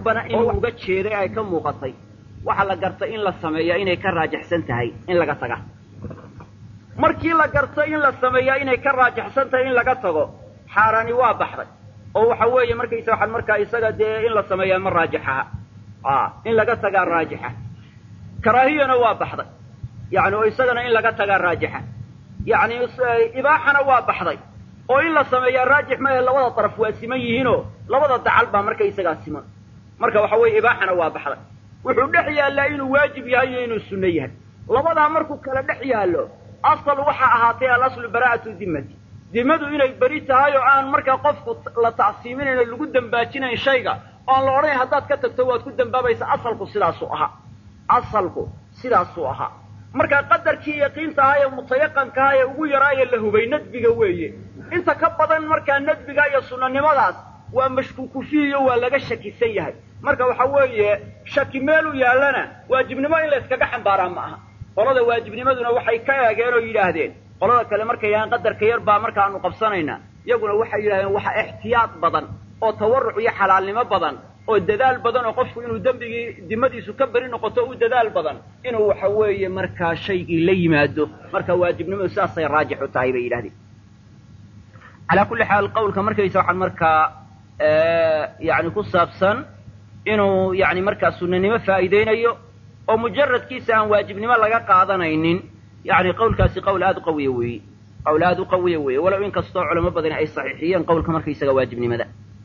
bana inuu uga jeeday ay ka muuqatay waxaa la gartay in la sameeyaa inay ka raajixsan tahay in laga taga markii la garto in la sameeyaa inay ka raajixsan tahay in laga tago xaaraani waa baxday oo waxa weeye markaysa waxaan markaa isaga dee in la sameeyaa ma raajixaha a in laga tagaa raajixa karaahiyana waa baxday yani oo isagana in laga tagaa raajixa yani ibaaxana waa baxday oo in la sameeyaa raajix maahe labada daraf waa siman yihiinoo labada dacal baa markaysagaa siman marka waxa weeye ibaaxana waa baxday wuxuu dhex yaallaa inuu waajib yahay iyo inuu sunno yahay labadaa markuu kala dhex yaallo asal waxaa ahaatay alaslu baraa'atu dimmati dimadu inay beri tahay oo aan markaa qofku la tacsiiminayn oo lagu dambaajinayn shayga oan la odhanayn haddaad ka tagto waad ku dambaabaysa asalku sidaasuu ahaa asalku sidaasuu ahaa markaa qadarkii yaqiinta ahaa ee mutayaqanka ahaa ee ugu yaraaye la hubay nadbiga weeye inta ka badan markaa nadbiga iyo sunnanimadaas waa mashkuuku fiihiyo waa laga shakisan yahay marka waxa weeye shaki meelu yaallana waajibnimo in la yskaga xambaaraa ma aha qolada waajibnimaduna waxay ka eegeen oo yidhaahdeen qolada kale markay yidhahdeen qadarka yar baa markaanu qabsanaynaa iyaguna waxay yidhahdeen waxa ixtiyaad badan oo tawarruc iyo xalaalnimo badan oo dadaal badan oo qofku inuu dembigii dimadiisu ka beri noqoto u dadaal badan inuu waxa weeye markaa shaygii la yimaado marka waajibnimadu sidaasay raajix u tahay bay yidhahdeen calaa kulli xaal qawlka markaysa waxaan markaa yani ku saabsan inuu yani markaa sunanimo faa'iideynayo oo mujaradkiisa aan waajibnimo laga qaadanaynin yani qawlkaasi qawl aada u qawiya weeye qawl aada u qawiya weeye walow in kastoo culamo badani ay saxiixiyeen qawlka markaysaga waajibnimada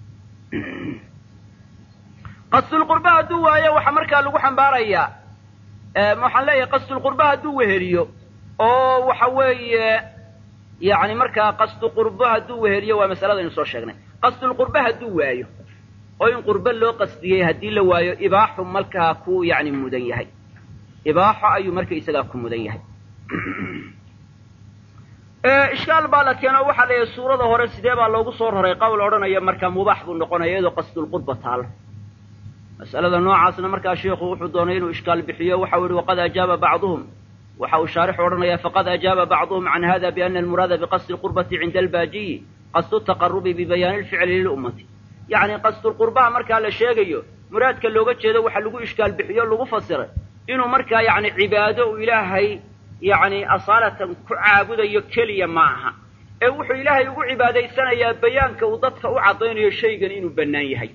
qasdulqurba hadduu waayo waxaa markaa lagu xambaarayaa waxaan leeyahay qasdulqurba hadduu weheliyo oo waxa weeye yani markaa qasdu qurbo hadduu weheliyo waa masaladaynu soo sheegnay qasdulqurba hadduu waayo oo in qurbo loo qasdiyey haddii la waayo ibaaxu markaa ku yani mudan yahay ibaaxo ayuu marka isagaa ku mudan yahay ishkaal baa la keeno waxaa leeyahay suurada hore sidee baa loogu soo raray qowl odhanaya markaa mubaax buu noqonaya iyadoo qasdulqurba taalo mas'alada noocaasna markaa sheikhu wuxuu doonay inuu ishkaal bixiyo waxau yihi waqad ajaaba bacduhum waxa uu shaarixu odhanaya faqad ajaaba bacduhum can hada biana almuraada biqasdi lqurbati cinda albaajiyi qasdu taqarubi bibayaani lficli lilummati yacni qasdulqurbaha markaa la sheegayo muraadka looga jeedo waxa lagu ishkaal bixiyo lagu fasiray inuu markaa yani cibaado uu ilaahay yani asaalatan ku caabudayo keliya ma aha ee wuxuu ilaahay ugu cibaadaysanayaa bayaanka uu dadka u caddaynayo shaygan inuu bannaan yahay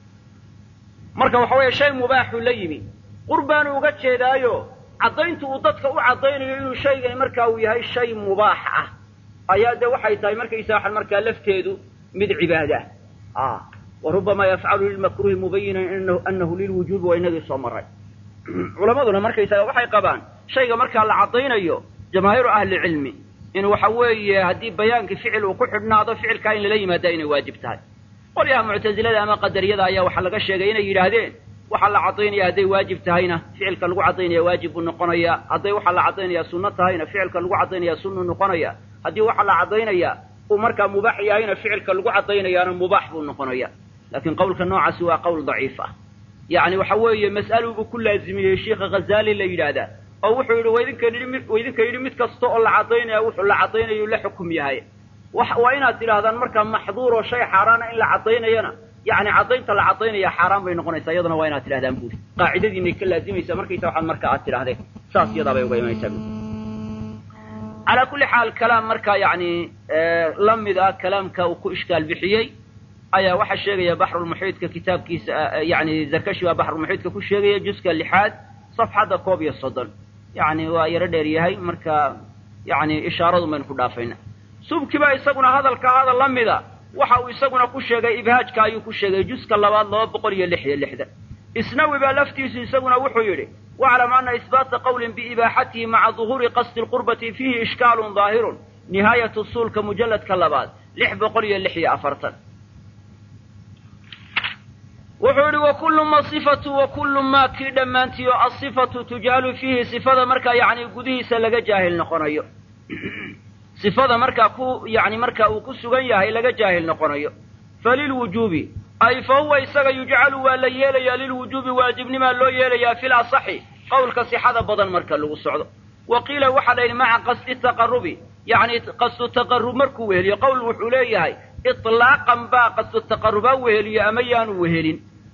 marka waxa weeye shay mubaaxuu la yimi qurbaanu uga jeedaayo caddayntu uu dadka u caddaynayo inuu shaygani markaa uu yahay shay mubaax ah ayaa dee waxay tahay markaysa waxan markaa lafteedu mid cibaada ah wa rubbama yafcalu lilmakruhi mubayinan anahu lilwujuubi waa inagii soo maray culammaduna markaysaga waxay qabaan shayga markaa la caddaynayo jamaahiiru ahlicilmi in waxa weeye haddii bayaankii ficil uu ku xidhnaado ficilkaa in lala yimaada inay waajib tahay qolyaha muctasilada ama qadariyada ayaa waxaa laga sheegay inay yidhaahdeen waxaa la caddaynaya hadday waajib tahayna ficilka lagu caddaynaya waajib buu noqonaya hadday waxaa la caddaynaya sunno tahayna ficilka lagu caddaynaya sunnuu noqonaya haddii waxaa la caddaynaya uu markaa mubaax yahayna ficilka lagu caddaynayaana mubaax buu noqonaya laakiin qawlka noocaasi waa qawl daciif ah yacni waxa weeye mas'aluu ku laazimiyey sheikha ghazaali la yidhaahdaa oo wuxuu yidhi waidinkan yidhi waidinka yidhi mid kasta oo la caddaynaya wuxuu la caddaynayo la xukum yahay waa inaad tidhaahdaan markaa maxduur oo shay xaaraana in la caddaynayana yani caddaynta la caddaynaya xaaraan bay noqonaysaa iyaduna waa inaad tidhahdaan buuri qaacidadiinay ka laazimaysaa markaysa waxaad marka aad tidhahdeen saas iyadaa bay uga imanaysaa buuri calaa kulli xaal kalaam markaa yani la mid ah kalaamka uu ku ishkaal bixiyey ayaa waxaa sheegaya baxrulmuxiidka kitaabkiisa yani zarkashi baa baxrulmuxiidka ku sheegaya juska lixaad safxadda koob iyo soddon yani waa yaro dheer yahay marka yani ishaaradun baynu ku dhaafayna subkiba isaguna hadalka hadal la mida waxa uu isaguna ku sheegay ibhaajka ayuu ku sheegay juska labaad laba boqol iyo lix iyo lixdan isnawi baa laftiisu isaguna wuxuu yidhi waclam ana isbaata qawlin biibaaxatihi maca duhuuri qasdi lqurbati fiihi ishkaalun daahirun nihaayatu suulka mujalladka labaad lix boqol iyo lix iyo afartan wuxuu yidhi wakullu ma sifatu wakullu maa kii dhammaantii oo asifatu tujaalu fiihi sifada markaa yacni gudihiisa laga jaahil noqonayo sifada markaa ku yani markaa uu ku sugan yahay laga jaahil noqonayo falilwujuubi ay fa huwa isaga yujcalu waa la yeelayaa lilwujuubi waajibnimaa loo yeelayaa fil asaxi qowlka sixada badan marka lagu socdo wa qiila waxaa la yidhi maca qasdi taqarubi yacni qasdu taqarub markuu weheliyo qowl wuxuu leeyahay itlaaqan baa qasdu taqarubaa weheliyo ama yaanu wehelin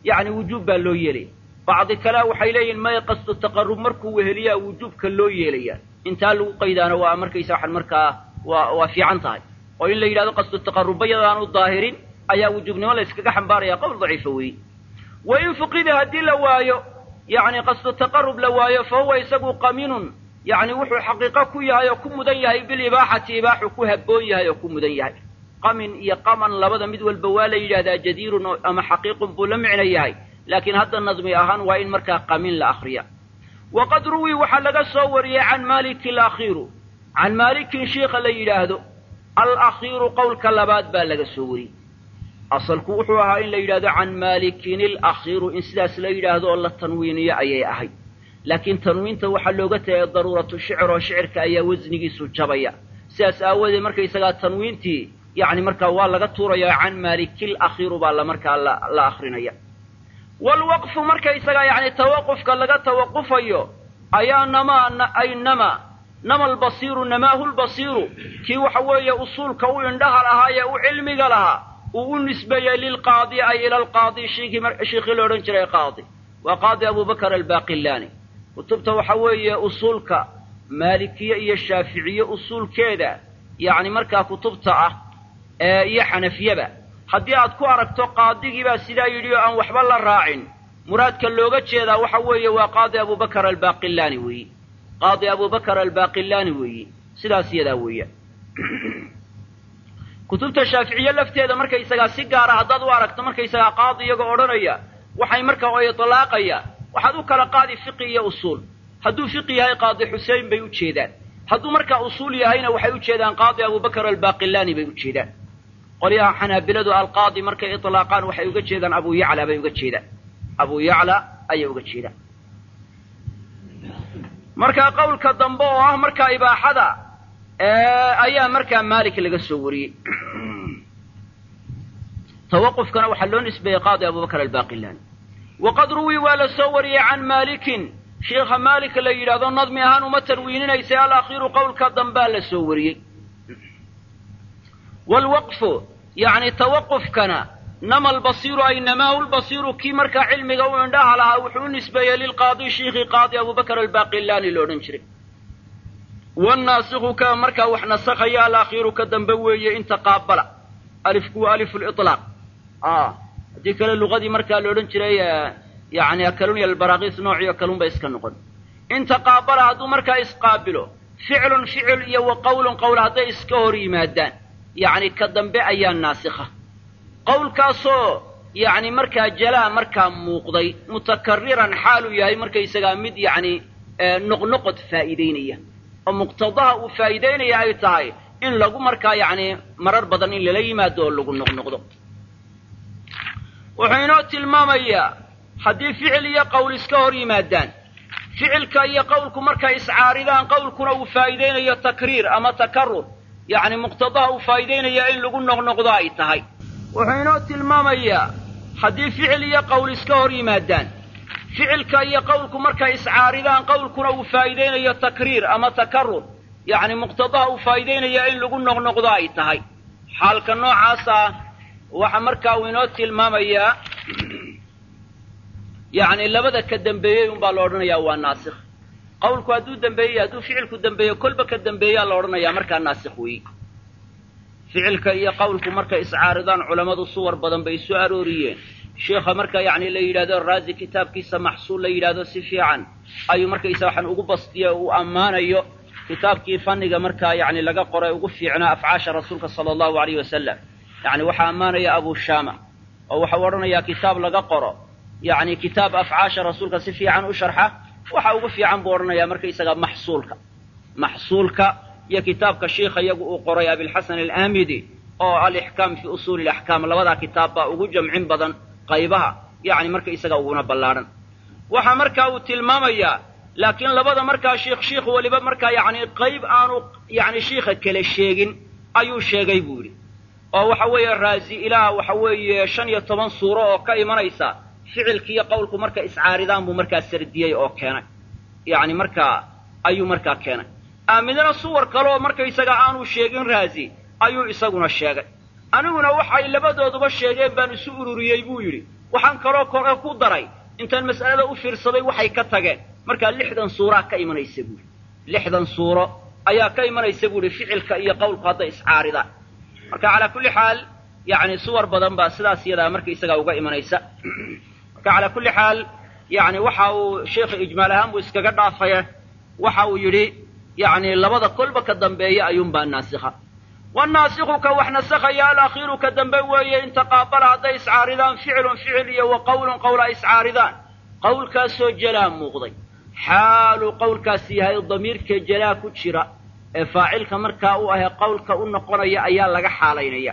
yacni wujuub baa loo yeelaya bacdi kalea waxay leeyihin maya qasdu taqarrub markuu weheliyaa wujuubka loo yeelaya intaa lagu qaydaana waa markaysa waxan markaa waa waa fiican tahay oo in la yidhahdo qasdu taqarruba yadaanu daahirin ayaa wujuubnimo la yskaga xambaaraya qowl daciifa weeye wa in fuqida haddii la waayo yacni qasdu taqarrub la waayo fa huwa isagu qaminun yacni wuxuu xaqiiqo ku yahay oo ku mudan yahay bilibaaxati ibaaxu ku habboon yahay oo ku mudan yahay qamin iyo qaman labada mid walba waa la yidhahdaa jadiirun ama xaqiiqun buu la micno yahay laakiin hadda nadmi ahaan waa in markaa qamin la akriya waqad ruwii waxaa laga soo wariyey can maliki alakhiiru can maalikin shiikha la yidhaahdo alakhiiru qowlka labaad baa laga soo wariyey asalku wuxuu ahaa in la yidhahdo can maalikin alakhiiru in sidaas la yidhaahdo oo la tanwiiniyo ayay ahayd laakiin tanwiinta waxaa looga tagay daruuratu shicr oo shicirka ayaa wasnigiisu jabaya sidaas aawadeed markaysagaa tanwiintii yacni markaa waa laga tuuraya can maalikil akhiiru baa la markaa la la akrinaya waalwaqfu markaysagaa yacni tawaqufka laga tawaqufayo ayaa namaa ay nama nama albasiiru namaahu lbasiiru kii waxa weeye usuulka u indhaha lahaa ee u cilmiga lahaa uu u nisbeeyey lilqaadi ay ila alqaadi shiikhii la odhan jiray qaadi waa qaadi abubakar albaaqilaani kutubta waxa weeye usuulka maalikiye iyo shaaficiye usuulkeeda yacni markaa kutubta ah iyo xanafiyaba haddii aad ku aragto qaadigiibaa sidaa yidhi oo aan waxba la raacin muraadka looga jeedaa waxa weeye waa qaadi abubakar albaaqilaani weeye qaadi abubakar albaaqilaani weeye sidaas iyadaa weeya kutubta shaaficiye lafteeda markaysagaa si gaara haddaad u aragto markaysagaa qaadi iyagoo odhanaya waxay markaa oo itlaaqaya waxaad u kala qaadi fiqi iyo usuul hadduu fiqi yahay qaadi xusein bay u jeedaan hadduu markaa usuul yahayna waxay u jeedaan qaadi abubakar albaaqilaani bay u jeedaan qolyaha xanaabiladu alqaadi markay itlaaqaan waxay uga jeedaan abu yacla bay uga jeedaan abu yacla ayay uga jeedaan markaa qowlka dambe oo ah markaa ibaaxada ayaa markaa maalik laga soo wariyey tawaqufkana waxaa loo nisbeeyey qaadi abubakar albaaqilaani waqad ruwii waa la soo wariyey can maalikin sheikha maalik la yidhahdo nadmi ahaan uma tanwiininaysay alakhiiru qowlka dambaa la soo wariyey waalwaqfu yacni tawaqufkana nama albasiiru ay namaahu lbasiiru kii markaa cilmiga u indhaha lahaa wuxuu u nisbeeyey lilqaadi shiikhii qaadi abubakar albaaqilaani la odhan jiray wannaasikhu ka markaa wax nasakhaya alakhiiru ka dambe weeye inta qaabala alifku waa alifu liطlaaq haddii kale luqadii markaa la odhan jiray yani akalun iyo albaraakis noociyo kalun bay iska noqon inta qaabala hadduu markaa isqaabilo ficlun ficil iyo wa qowlun qowl hadday iska hor yimaadaan yacni ka dambe ayaa naasikha qowlkaasoo yacni markaa jalaa markaa muuqday mutakariran xaaluu yahay markaysagaa mid yacni noqnoqod faa'iidaynaya oo muqtadaha uu faa'iidaynaya ay tahay in lagu markaa yacni marar badan in lala yimaado oo lagu noqnoqdo wuxuu inoo tilmaamayaa haddii ficil iyo qowl iska hor yimaadaan ficilka iyo qowlku markay iscaaridaan qowlkuna uu faa'iidaynayo takriir ama takarur yacni muqtadaha uu faa'iidaynaya in lagu noqnoqdo ay tahay wuxuu inoo tilmaamayaa haddii ficil iyo qowl iska hor yimaadaan ficilka iyo qowlku markay iscaaridaan qowlkuna uu faa'iidaynayo takriir ama takarur yacni muqtadaha uu faa'iidaynaya in lagu noqnoqdo ay tahay xaalka noocaasa waxa markaa uu inoo tilmaamayaa yacni labada ka dambeeyey unbaa la odhanayaa waa naasikh qowlku hadduu dambeeyey hadduu ficilku dambeeyo kolba ka dambeeyaa la odhanayaa markaa naasikh weeye ficilka iyo qowlku markay iscaaridaan culammadu suwar badan bay soo arooriyeen sheikha marka yacni la yidhahdo raazi kitaabkiisa maxsuul la yidhahdo si fiican ayuu markaysa waxaan ugu bastiya uu ammaanayo kitaabkii fanniga markaa yacni laga qoray ugu fiicnaa afcaasha rasuulka sala allahu alayh wasalam yacni waxaa ammaanaya abu shama oo waxau odhanayaa kitaab laga qoro yacni kitaab afcaasha rasuulka si fiican u sharxa waxa ugu fiican buu odhanayaa markaysaga maxsuulka maxsuulka iyo kitaabka shiikha iyagu uu qoray abilxasan alaamidi oo alixkaam fi usuuli ilaxkaam labadaa kitaab baa ugu jamcin badan qaybaha yacni markaysaga uguna ballaadhan waxaa markaa uu tilmaamayaa laakiin labada markaa shiikh shiikh weliba markaa yacni qayb aanu yacni shiikha kale sheegin ayuu sheegay buu yidhi oo waxa weeye raazi ilaa waxa weeye shan iyo toban suuro oo ka imanaysa ficilkiiyo qowlku marka iscaaridaan buu markaa sardiyey oo keenay yacni markaa ayuu markaa keenay aamidana suwar kaleoo markaysaga aanu sheegin raazi ayuu isaguna sheegay aniguna waxay labadooduba sheegeen baan isu ururiyey buu yidhi waxaan kaloo kore ku daray intaan mas'alada u fiirsaday waxay ka tageen markaa lixdan suuraa ka imanaysa buuri lixdan suuro ayaa ka imanaysa buuhi ficilka iyo qowlku hadday iscaaridaan marka calaa kulli xaal yacni suwar badan baa sidaas iyadaa markaisagaa uga imanaysa marka calaa kulli xaal yacni waxa uu sheikha ijmaal ahaan buu iskaga dhaafaya waxa uu yidhi yacni labada kolba ka dambeeya ayuunbaa naasikha wannaasikhu ka wax nasakhaya alakhiiru ka dambe weeye in taqaabala hadday iscaaridaan ficilun ficil iyo wa qowlun qowl ay iscaaridaan qowlkaasoo jalaa muuqday xaalu qowlkaasi yahay damiirka jalaa ku jira ee faacilka markaa u ahee qowlka u noqonaya ayaa laga xaalaynaya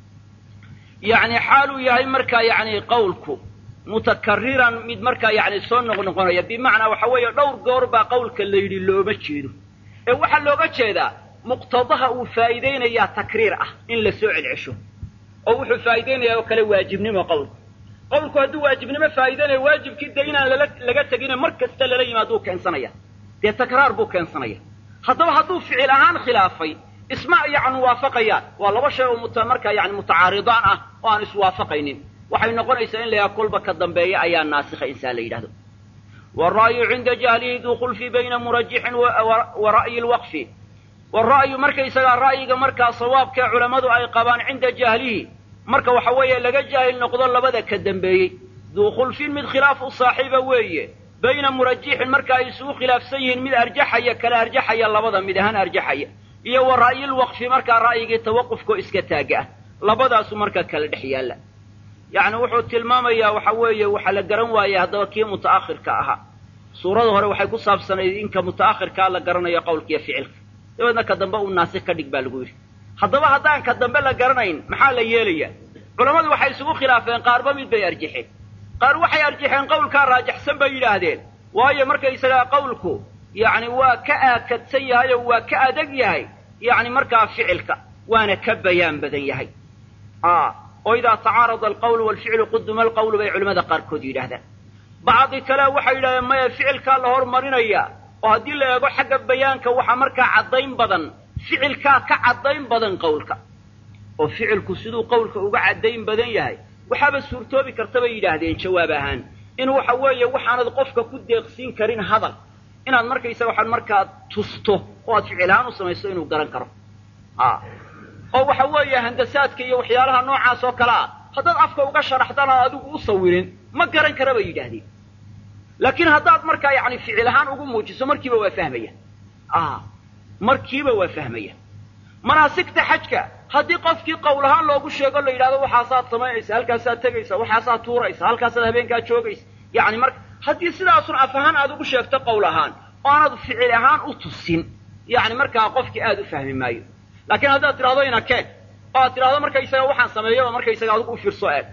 yacni xaaluu yahay markaa yacni qowlku mutakariran mid markaa yacni soo noqnoqonaya bimacnaa waxa weeye dhowr goor baa qowlka la yidhi looma jeedo ee waxaa looga jeedaa muqtadaha uu faa'iidaynayaa takriir ah in la soo celcesho oo wuxuu faa'iidaynayaa oo kale waajibnimo qowlku qowlku hadduu waajibnimo faa'iidaynayo waajibkii dee inaan lala laga tegine mar kasta lala yimaaduu keensanaya dee takraar buu keensanaya haddaba hadduu ficil ahaan khilaafay isma yacni waafaqayaan waa laba shay oo muta markaa yani mutacaaridaan ah oo aan iswaafaqaynin waxay noqonaysaa in la yaha kolba ka dambeeya ayaa naasikha insaa la yidhahdo waalra'yu cinda jahlihi duu khulfi bayna murajixin wa ra'yi lwaqfi waalra'yu markaysagaa ra'yiga markaa sawaabkee culammadu ay qabaan cinda jahlihi marka waxa weeye laga jaahil noqdo labada ka dambeeyey duu khulfin mid khilaaf u saaxiiba weeye bayna murajixin marka ay isugu khilaafsan yihiin mid arjaxaya kala arjaxaya labada mid ahaan arjaxaya iyo wa ra'yilwaqfi markaa ra'yigii tawaqufkoo iska taaga ah labadaasu markaa kala dhex yaalla yacni wuxuu tilmaamayaa waxa weeye waxaa la garan waayey haddaba kii muta'akhirka ahaa suurada hore waxay ku saabsanayd inka muta'akhirkaa la garanayo qowlkiiyo ficilka dabeedna ka dambe uu naasik ka dhig baa lagu yidhi haddaba haddaan ka dambe la garanayn maxaa la yeelayaa culammadu waxay isugu khilaafeen qaarba mid bay arjaxeen qaar waxay arjaxeen qowlkaa raajaxsan bay yidhaahdeen waayo markaysagaa qowlku yacni waa ka aakadsan yahay oo waa ka adag yahay yacni markaa ficilka waana ka bayaan badan yahay oo idaa tacaarada alqawlu waalficlu quduma alqawlu bay culimmada qaarkood yidhaahdaan bacdi kale waxay yidhahdeen maya ficilkaa la hormarinaya oo haddii la eego xagga bayaanka waxaa markaa caddayn badan ficilkaa ka caddayn badan qowlka oo ficilku siduu qowlka uga caddayn badan yahay waxaaba suurtoobi karta bay yidhaahdeen jawaab ahaan in waxa weeye waxaanad qofka ku deeqsiin karin hadal inaad markaysaga waxaad markaa tusto oo aad ficil ahaan u samayso inuu garan karo oo waxa weeye handasaadka iyo waxyaalaha noocaas oo kale ah haddaad afka uga sharaxdaan aad adigu u sawirin ma garan kara bay yidhaahdeen laakiin haddaad markaa yacni ficil ahaan ugu muujiso markiiba waa fahmaya markiiba waa fahmaya manaasigta xajka haddii qofkii qowl ahaan loogu sheego la yidhahdo waxaasaad samaynaysa halkaasaad tegaysa waxaasaad tuuraysa halkaasaad habeenkaa joogaysa yacni marka haddii sidaasun af ahaan aad ugu sheegto qowl ahaan oo aanad ficil ahaan u tusin yacni markaa qofkii aad u fahmi maayo laakiin haddaad tidhahdo inakeen oo aad tidhahdo markaysaga waxaan sameeyaba markaysaga adigu u fiirso eeg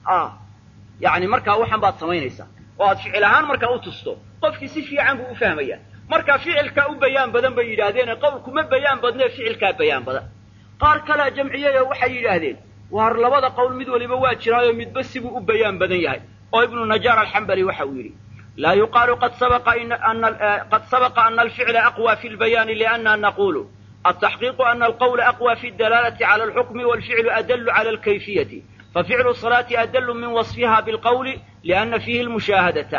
yacni markaa waxan baad samaynaysaa oo aad ficil ahaan markaa u tusto qofkii si fiican buu u fahmaya marka ficilkaa u bayaan badan bay yidhaahdeen qowlku ma bayaan badnee ficilkaa bayaan badan qaar kalea jamciyey oo waxay yidhaahdeen waar labada qowl mid waliba waa jiraayo midba sibuu u bayaan badan yahay oo ibnu najaar alxambali waxa uu yidhi laa yuqaalu qad sabaqa ana alficla aqwى fi lbayaani liana naqulu altaxqiiqu ana alqawla aqwى fi اdalaalati cala alxukmi walficlu adallu cala alkayfiyati faficlu salaati adallu min wasfiha bilqawli liana fiihi lmushaahadata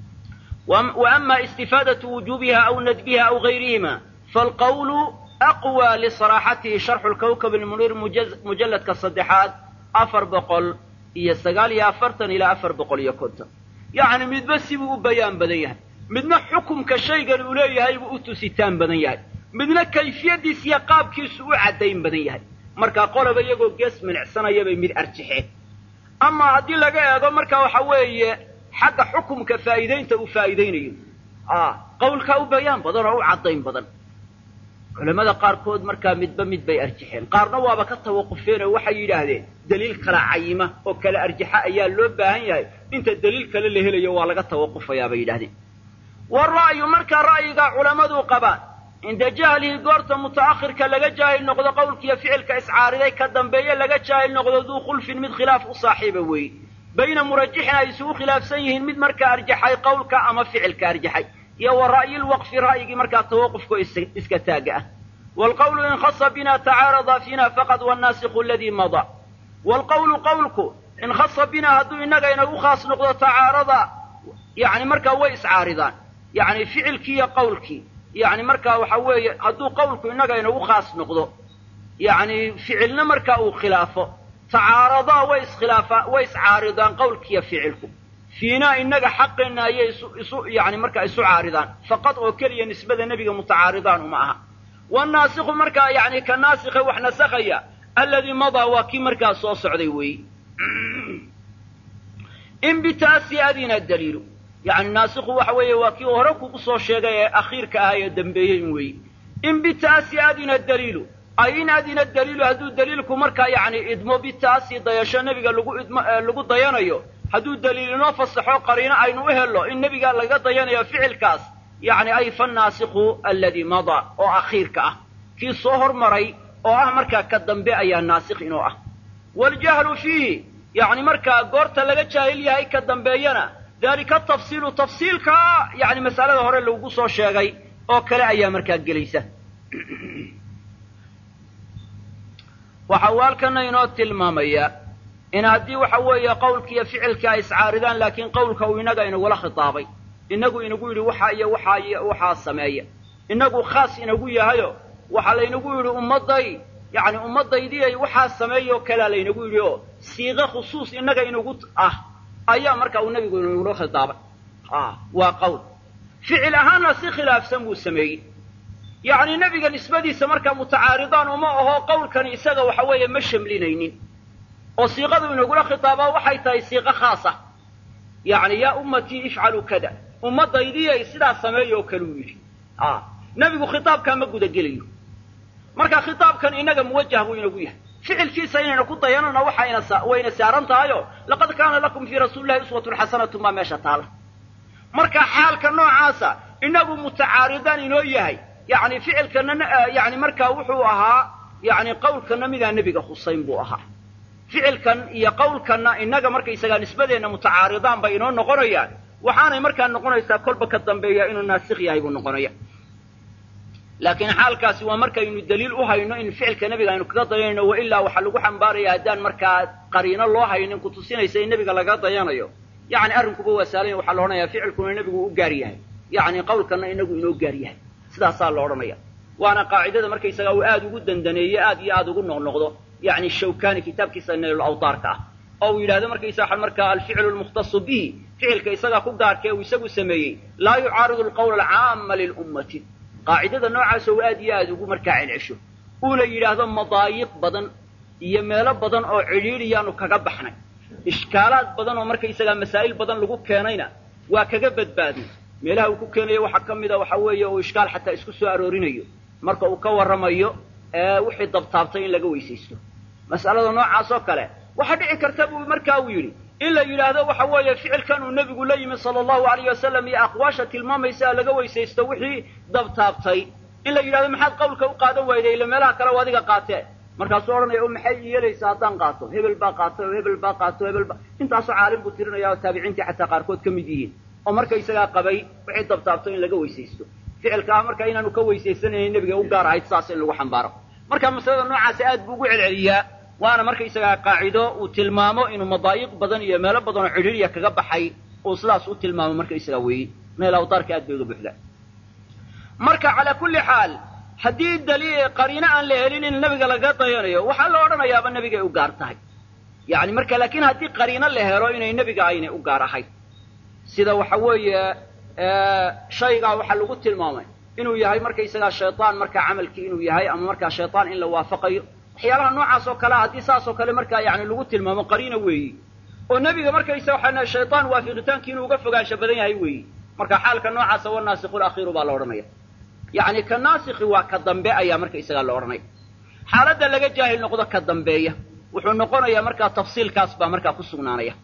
وأما استفاadة وuجوبha أو ندبha أو غayrihima فالqول أقوى لصراaxatihi شharxu الكوكب المنيr mujaladka saddexaad afar boqol iyo sagaal iyo afartan ilaa afar boqol iyo konton yacni midba sibuu u bayaan badan yahay midna xukumka shaygan uu leeyahay buu u tusitaan badan yahay midna kayfiyadiis iyo qaabkiisu u caddayn badan yahay markaa qoloba iyagoo gees minicsanaya bay mid arjixeen ama haddii laga eego marka waxa weeye xagga xukumka faa'iidaynta uu faa'iidaynayo qawlkaa u bayaan badan oo u caddayn badan culamada qaarkood markaa midba mid bay arjaxeen qaarna waaba ka tawaqufeen oo waxay yidhaahdeen daliil kala cayima oo kala arjaxa ayaa loo baahan yahay inta daliil kale la helayo waa laga tawaqufayaa bay yidhahdeen wara'yu markaa ra'yigaa culammadu qabaan cinda jahlihi goorta muta'akhirka laga jaahil noqdo qowlkiiyo ficilka iscaariday ka dambeeye laga jaahil noqdo duu khulfin mid khilaaf u saaxiiba weeye bayna murajixin ay isugu khilaafsan yihiin mid markaa arjaxay qowlka ama ficilka arjaxay iyo wa ra'yilwaqfi ra'yigii markaa tawaqufko iska taaga ah waalqawlu in khasa bina tacaarada fiina faqad wannaasikhu aladii madaa waalqawlu qowlku in khasa binaa hadduu innaga inagu khaas noqdo tacaarada yani markaa way iscaaridaan yani ficilkii iyo qawlkii yani markaa waxa weeye hadduu qawlku innaga inagu khaas noqdo yani ficilna markaa uu khilaafo tacaaradaa way iskhilaafaa way iscaaridaan qawlkiiyo ficilku fiinaa innaga xaqeenna ayay isu isu yani markaa isu caaridaan faqad oo keliya nisbada nebiga mutacaaridaan uma aha wannaasikhu markaa yani ka naasikhe wax nasakhaya alladii madaa waa kii markaa soo socday weeye in bitaasi adina daliilu yani naasikhu waxa weeye waa kii hore kugu soo sheegay ee akhiirka ah ee dambeeyey weeye in bitaasi adina daliilu ay in adina daliilu hadduu daliilku markaa yani idmo bitaasi dayasho nebiga lagu idmo lagu dayanayo hadduu daliil inoo fasaxo qariino aynu u hello in nebiga laga dayanayo ficilkaas yani ay fannaasikhu alladii madaa oo akhiirka ah kii soo hormaray oo ah markaa ka dambe ayaa naasikh inoo ah waljahlu fiihi yani markaa goorta laga jaahil yahay ka dambeeyana dalika tafsiilu tafsiilka yani masalada hore lagu soo sheegay oo kale ayaa markaa gelaysa waxa uu halkana inoo tilmaamaya in haddii waxa weeye qawlki iyo ficilkii ay iscaaridaan laakiin qawlka uu inaga inagula khitaabay inagu inagu yidhi waxa iyo waxaa iyo waxaa sameeya inagu khaas inagu yahayo waxaa laynagu yidhi ummadday yani ummaddaydii waxaa sameeya oo kalea laynagu yidhi oo siiqe khusuus inaga inagu ah ayaa marka uu nebigu inagula khitaabay waa qawl ficil ahaanna si khilaafsan buu sameeyey yacni nebiga nisbadiisa markaa mutacaaridaan uma aho qawlkani isaga waxa weeye ma shamlinaynin oo siiqadu inagula khitaabaa waxay tahay siiqo khaasa yacni yaa ummatii ifcaluu kada ummaddaydiyay sidaa sameeya oo kale uu yidhi nebigu khitaabkaa ma gudagelayo marka khitaabkan inaga muwajah buu inagu yahay ficilkiisa inayna ku dayanana waxayna wayna saaran tahayo laqad kaana lakum fii rasuulillahi uswatun xasanatun baa meesha taala marka xaalka noocaasa inagu mutacaaridaan inoo yahay yani ficilkana yani markaa wuxuu ahaa yani qawlkana midaa nebiga khusayn buu ahaa ficilkan iyo qawlkanna inaga markaysagaa nisbadeenna mutacaaridaan bay inoo noqonayaan waxaanay markaa noqonaysaa kolba ka dambeeya inuu naasikh yahay buu noqonaya laakiin xaalkaasi waa markaynu daliil u hayno in ficilka nebiga aynu kaga dayanayno wa ilaa waxaa lagu xambaaraya haddaan markaa qariino loo haynin kutusinaysa in nebiga laga dayanayo yani arrinkuba waa saalanya waxaa la odhanaya ficilkuna nebigu u gaar yahay yani qawlkana inagu inoo gaar yahay sidaasaa la odhanaya waana qaacidada markaysagaa uu aad ugu dandaneeye aad iyo aad ugu noqnoqdo yani shawkani kitaabkiisa naylul awtaarka ah oo uu yidhahdo markaysa waxa markaa alficlu lmukhtasu bihi ficilka isagaa ku gaarkee uu isagu sameeyey laa yucaaridu alqawla alcaama lilummati qaacidada noocaas oo aad iyo aad ugu markaa celcesho uuna yidhaahdo madaayiq badan iyo meelo badan oo cidhiidhiyaanu kaga baxnay ishkaalaad badan oo markaysagaa masaa'il badan lagu keenayna waa kaga badbaadnay meelaha uu ku keenayo waxaa ka mida waxa weeye uu ishkaal xataa isku soo aroorinayo marka uu ka warramayo ee wixii dabtaabtay in laga weysaysto mas'alada noocaas oo kale waxaa dhici karta buu markaa uu yidhi in la yidhaahdo waxa weeye ficilkan uu nebigu la yimi sala allahu alayh wasalam iyo aqwaasha tilmaamaysa laga weysaysto wixii dabtaabtay in la yidhahdo maxaad qawlka u qaadan wayday ila meelaha kale adiga qaatee markaasuu odhanaya o maxay yeelaysaa haddaan qaato hebel baa qaatay oo hebel baa qaato hebel baa intaasoo caalim buu tirinaya oo taabiciintii xataa qaarkood ka mid yihiin oo markaysagaa qabay wixii dabtaabto in laga weysaysto ficilka ah marka inaanu ka weysaysanaynin nebiga u gaar ahayd saas in lagu xambaaro marka masalada noocaasi aad buu ugu celceliyaa waana markaysagaa qaacido uu tilmaamo inuu madaayiq badan iyo meelo badan oo cidhiiriya kaga baxay uu sidaas u tilmaamo markaysagaa weeye meel awtaarka aad bay uga buuxdaa marka calaa kulli xaal haddii daliil qariino aan la helin in nebiga laga dayanayo waxaa la odhanayaaba nebigay u gaar tahay yani marka laakiin haddii qariino la helo inay nebiga aynay u gaar ahayn sida waxa weeye shaygaa waxaa lagu tilmaamay inuu yahay markaysagaa shaytaan markaa camalkii inuu yahay ama markaa shaytaan in la waafaqayo waxyaalaha noocaas oo kalea haddii saas oo kale markaa yani lagu tilmaamo qariina weeyi oo nebiga markaysa waxaa shaytaan waafiqitaankii inuu uga fogaansha badan yahay weeyi marka xaalka noocaasa wanaasikhu lakhiiru baa la odhanaya yani ka naasikhi waa ka dambe ayaa markaysagaa la odhanaya xaaladda laga jaahil noqdo ka dambeeya wuxuu noqonayaa markaa tafsiilkaas baa markaa ku sugnaanaya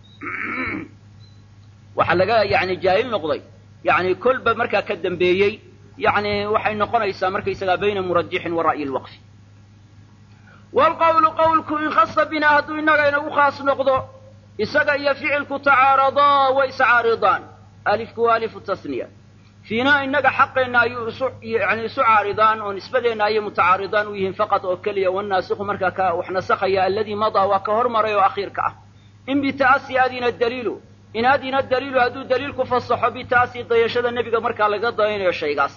waxaa laga yani jaahil noqday yani kolba markaa ka dambeeyey yani waxay noqonaysaa markaysagaa bayna murajixin wa ra'yi lwaqfi wlqawlu qawlku in khasa binaa hadduu innaga inagu khaas noqdo isaga iyo ficilku tacaaradaa way iscaaridaan alifku waa alifu tasniya fiinaa innaga xaqeenna ayuu isu yani isu caaridaan oo nisbadeenna ayay mutacaaridaan u yihiin faqad oo keliya wannaasikhu markaa ka wax nasakhaya alladii madaa waa ka hormaray oo akhiirka ah in bita'asi adina daliilu in adina daliilu hadduu daliilku fasaxo bita'asi dayashada nebiga markaa laga dayanayo shaygaas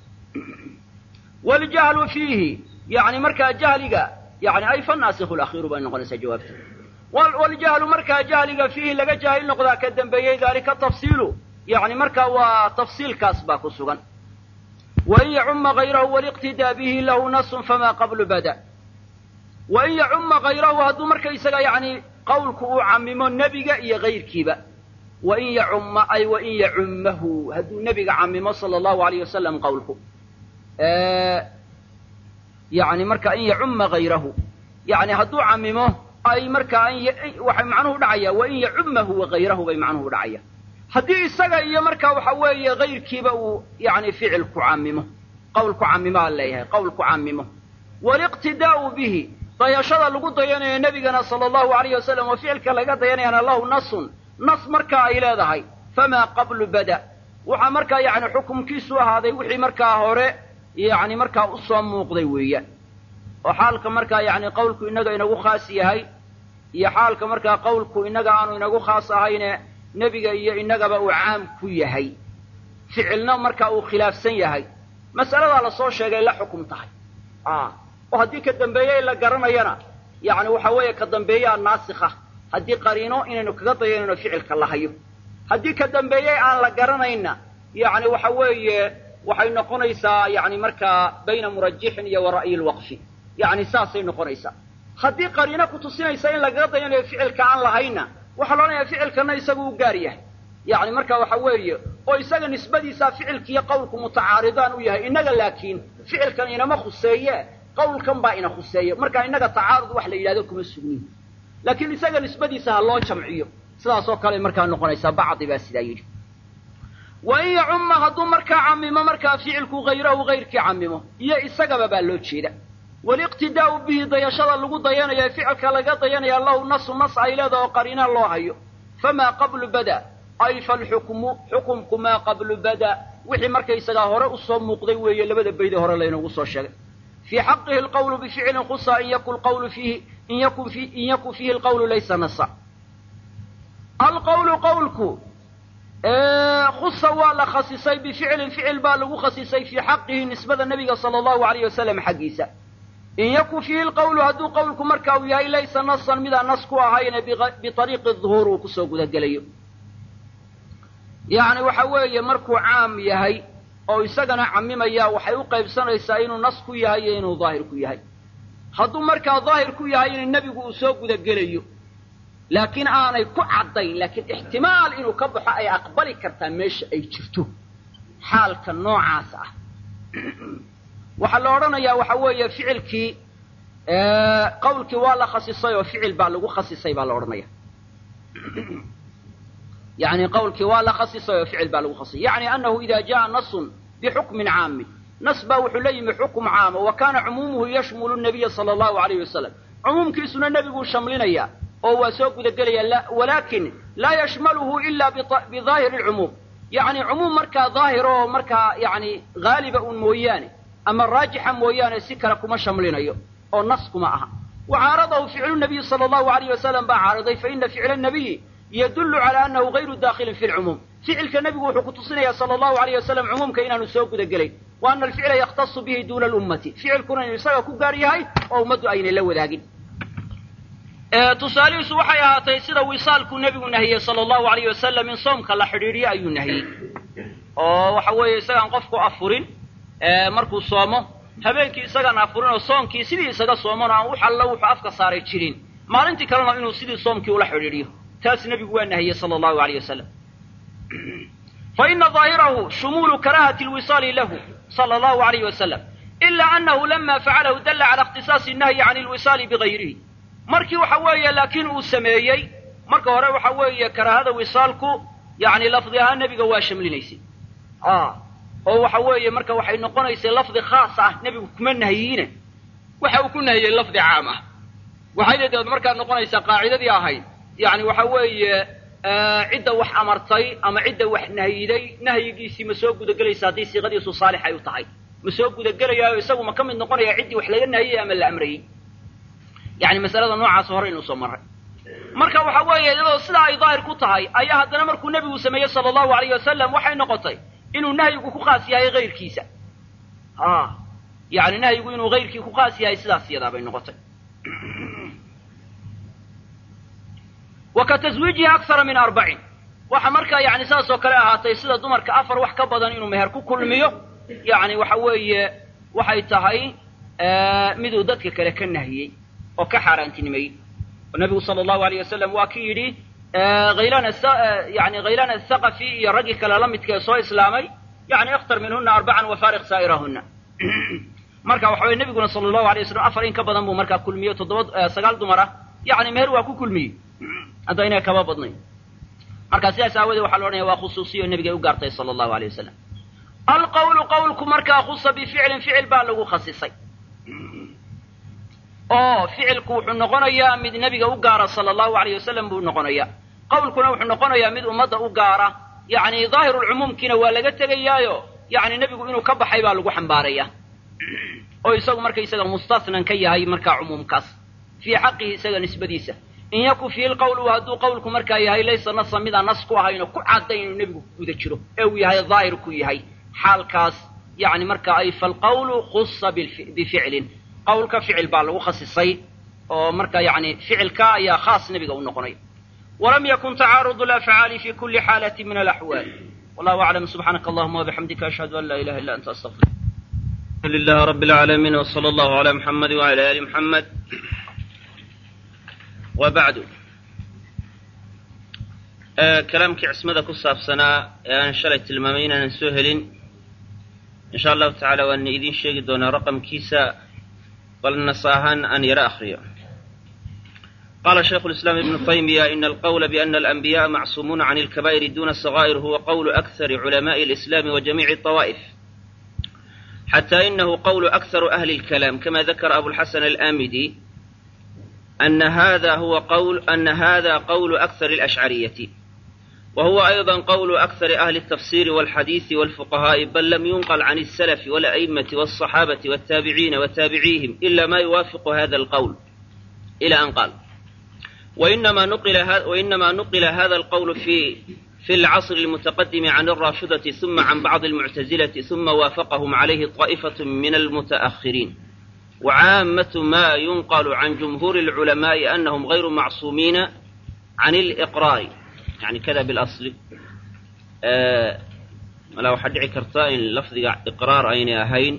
waljahlu fiihi yani markaa jahliga yani ay fanaasikhu lakhiiru bay noqonaysaa jawaabta waljahlu markaa jahliga fiihi laga jaahil noqdaa ka dambeeyey daalika tafsiilu yani markaa waa tafsiilkaas baa ku sugan wain yacuma hayrahu waliqtidaa bihi lahu nasun famaa qablu bada wain yacuma hayrahu hadduu markaysaga yani qawlku uu camimo nebiga iyo hayrkiiba wain yacumma ay wain yacummahu hadduu nebiga camimo sala allahu alayh wasalam qawlku yani marka in yacumma hayrahu yani hadduu camimo ay markaa waxay macnuhu dhacaya wain yacummahu wahayrahu bay macnuhu dhacaya haddii isaga iyo markaa waxa weeye hayrkiiba uu yani ficilku camimo qawlku camimaa leeyahay qawlku camimo waliqtidaa'u bihi dayashada lagu dayanayo nebigana sala allahu alayh wasalam oo ficilka laga dayanayana lahu nasun nas markaa ay leedahay famaa qablu bada waxaa markaa yani xukumkiisu ahaaday wixii markaa hore yani markaa usoo muuqday weeyaan oo xaalka markaa yani qawlku inaga inagu khaas yahay iyo xaalka markaa qawlku inaga aanu inagu khaas ahayne nebiga iyo inagaba uu caam ku yahay ficilna markaa uu khilaafsan yahay mas'aladaa lasoo sheegay la xukum tahay oo haddii ka dambeeye la garanayana yani waxa weeye ka dambeeyaa naasikha haddii qariino inaynu kaga dayanayno ficilka la hayo haddii ka dambeeye aan la garanayna yani waxa weeye waxay noqonaysaa yani markaa bayna murajixin iyo wa ra'yi lwaqfi yani saasay noqonaysaa haddii qariino kutusinaysa in lagaga dayanayo ficilka aan lahayna waxaa loodhanayaa ficilkana isagu u gaar yahay yani marka waxa weeye oo isaga nisbadiisaa ficilkiiyo qawlku mutacaaridaan u yahay innaga laakiin ficilkan inama khuseeye qawlkan baa ina khuseeya marka innaga tacaarud wax la yidhahdo kuma sugnin laakiin isaga nisbadiisa ha loo jamciyo sidaas oo kale markaa noqonaysaa bacdi baa sidaa yidhi wain yacumma hadduu markaa camimo markaa ficilku hayrahu hayrkii camimo iyo isagaba baa loo jeeda waliqtidaa'u bihi dayashada lagu dayanaya ficilka laga dayanaya lahu nasu nas ay leedaha oo qariina loo hayo famaa qablu bada ay falxukmu xukumku maa qablu bada wixii markaysagaa hore usoo muuqday weeye labada bayde hore laynoogu soo sheegay fii xaqihi alqawlu bificlin khusa in yakun qawlu fiihi in yakun fi in yakun fiihi alqawlu laysa nasa alqawlu qawlku khusa waa la khasisay bificlin ficil baa lagu khasisay fii xaqihi nisbada nebiga sala allahu alayh wasalam xaggiisa in yakun fiihi lqawlu hadduu qawlku marka uu yahay laysa nasan midaan nas ku ahayne biariiqi duhuur uu kusoo gudagelayo yacni waxa weeye markuu caam yahay oo isagana camimaya waxay u qaybsanaysaa inuu nas ku yahay iyo inuu daahir ku yahay hadduu markaa daahir ku yahay in nebigu uu soo gudagelayo laakiin aanay ku caddayn laakiin ixtimaal inuu ka baxo ay aqbali kartaa meesha ay jirto xaalka noocaas ah waxaa la odhanayaa waxa weeye ficilkii qawlkii waa la khasisay oo ficil baa lagu khasisay baa la odhanaya yani qawlkii waa la khasisay oo ficil baa lagu khasisay yani anahu ida jaa nasun bixukmin caamin nas baa wuxuu la yimi xukum caama wa kana cumuumuhu yashmulu nabiya sala allahu alayh wasalam cumuumkiisuna nebiguu shamlinaya oo waa soo gudagelaya walakin laa yashmaluhu ila bidaahiri lcumuum yani cumuum markaa daahir oo markaa yani haaliba un mooyaane ama raajixa mooyaane si kale kuma shamlinayo oo nas kuma aha wa caaradahu ficlu nabiyi sala allahu alayh wasalam baa caaraday faina ficla nabiyi yadullu cala anahu gayru dakhilin fi lcumuum ficilka nebigu wuxuu kutusinaya sala allahu alayh wasalam cumuumka inaanu soo gudagelayn wa ana alficla yakhtasu bihi duuna alummati ficilkuna inuu isaga ku gaar yahay oo ummaddu aynay la wadaagin tusaalihiisu waxay ahaatay sida wisaalkuu nebigu nahiyey sala allahu alayh wasalam in soomka la xidhiidhiyo ayuu nahiyey oo waxa weeye isagaan qofku afurin markuu soomo habeenkii isagaan afurin oo soonkii sidii isaga sooman oo aan wax allo wuxuu afka saaray jirin maalintii kalena inuu sidii soomkii ula xidhiidhiyo taas nebigu waa nahiyey sala allahu alayh wasalam fa ina daahirahu shumuulu karahati lwisaali lahu sala allahu alayh wasalam ila anahu lama facalahu dalla cala ikhtisaasi nahyi can lwisaali bigayrihi markii waxa weeye laakiin uu sameeyey marka hore waxa weeye karaahada wisaalku yani lafdi ahaan nebiga waa shamlinaysay oo waxa weeye marka waxay noqonaysay lafdi khaas ah nebigu kuma nahyiine waxa uu ku nahiyey lafdi caam ah waxayna dabeed markaa noqonaysaa qaacidadii ahayd yani waxa weeye cidda wax amartay ama cidda wax nahyiday nahyigiisii ma soo gudagelaysa haddii siiqadiisu saalix ay u tahay ma soo gudagelayaayo isagu ma ka mid noqonaya ciddii wax laga nahiyey ama la amrayey yani masalada noocaas hore inuu soo maray marka waxa weeye iyadoo sidaa ay daahir ku tahay ayaa haddana markuu nebigu sameeyey sala allahu alayh wasalam waxay noqotay inuu nahyigu ku khaas yahay hayrkiisa a yani nahyigu inuu hayrkii ku khaas yahay sidaas iyadaa bay noqotay wa ka taswiijihi aksara min arbacin waxa markaa yani saas oo kale ahaatay sida dumarka afar wax ka badan inuu meher ku kulmiyo yani waxa weeye waxay tahay miduu dadka kale ka nahiyey oo ka xaaraantinimeeyey oo nabigu sala allahu alayh wasalam waa ki yidhi haylaan yani khaylaan athaqafi iyo raggii kale la midka ee soo islaamay yani ikhtar minhuna arbacan wafaariq saa'irahuna marka waxa weye nebiguna sala allahu alay waslam afar in ka badan buu markaa kulmiyo toddoba sagaal dumar ah yani meher waa ku kulmiyey haddaynay kaba badnayn marka sidaas aawadee waxaa la odhanaya waa khusuusiyo nebigay u gaartay sala allahu alay wasalam alqawlu qawlku markaa khusa bificlin ficil baa lagu khasisay oo ficilku wuxuu noqonayaa mid nebiga u gaara sala allahu alayh wasalam buu noqonayaa qawlkuna wuxuu noqonayaa mid ummadda u gaara yacni daahirulcumuumkiina waa laga tegayaayo yacni nebigu inuu ka baxay baa lagu xambaaraya oo isagu markaysaga mustasnan ka yahay markaa cumuumkaas fii xaqihi isaga nisbadiisa in yaku fiihi lqawlu hadduu qawlku markaa yahay laysa nasa midaan nas ku ahaynoo ku caddayn inuu nebigu guda jiro ee uu yahay daahir ku yahay xaalkaas yani marka ay falqawlu khusa bificlin qawlka ficil baa lagu khasisay oo marka yani ficilka ayaa khaas nebiga u noqonay walam yakun tacaarud alafcaali fi kuli xaalati min alaxwaal wallahu aclam subxaanaka allahuma wabixamdika ashhadu an laa ilaha illa anta astaqfir لله رب العالمين وصلى الله على محمد وعلى آل محمد وبعد كلامkii cismada ku saabsanaa ee aan shalay tilmaamay inaanan soo helin in sha allahu tacaala waan idin sheegi doonaa raqamkiisa bal nas ahaan aan yaro akriyo qala shaykhu الإسلام ابن تيمية إن القول بأن الأنبياء معصومون عن الكبائر دون الصغائر هو قول أكثر علماء الإسلام وجميع الطوائف حتى إنه قول أكثر أهل الكلام كما ذكر أبو الحسن الآمدي أن هذا هو قول أن هذا قول أكثر الأشعرية وهو أيضا قول أكثر أهل التفسير والحديث والفقهاء بل لم ينقل عن السلف والأئمة والصحابة والتابعين وتابعيهم إلا ما يوافق هذا القول إلى أن قال وإنما نقل هذا وإنما نقل هذا القول في في العصر المتقدم عن الرافضة ثم عن بعض المعتزلة ثم وافقهم عليه طائفة من المتأخرين وعامة ما ينقل عن جمهور العلماء أنهم غير معصومين عن الإقرار يعني كذا بالأصل آه لو حد كرتاين لفظ إقرار أين أهين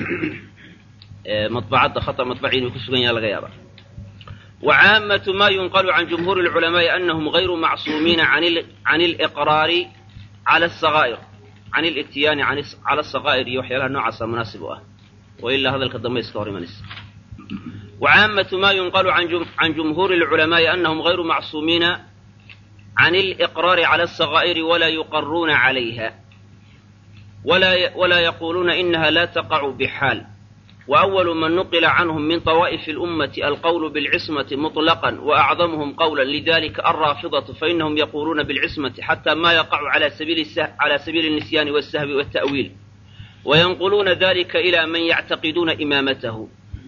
آه مطبعات خطأ مطبعين وكسبين يا الغيابة وعامة ما ينقل عن جمهور العلماء أنهم غير معصومين عن عن الإقرار على الصغائر عن الاتيان عن على الصغائر يوحي لها نوع مناسبة وإلا هذا الكلام يستوري من وعامة ما ينقل عن عن جمهور العلماء أنهم غير معصومين عن الإقرار على الصغائر ولا يقرون عليها ولا ولا يقولون إنها لا تقع بحال وأول من نقل عنهم من طوائف الأمة القول بالعصمة مطلقا وأعظمهم قولا لذلك الرافضة فإنهم يقولون بالعصمة حتى ما يقع على سبيل على سبيل النسيان والسهو والتأويل وينقلون ذلك إلى من يعتقدون إمامته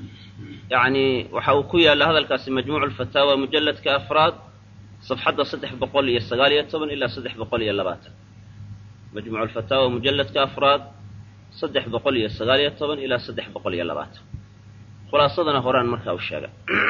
يعني وحوكيا لهذا الكاس مجموع الفتاوى مجلد كأفراد صفحة صدح بقولية السقالية طبعا إلا صدح بقولية اللباتة مجموع الفتاوى مجلد كأفراد saddex boqol iyo sagaal iyo toban ilaa saddex boqol iyo labaatan khulaasadana horaan markaa u sheega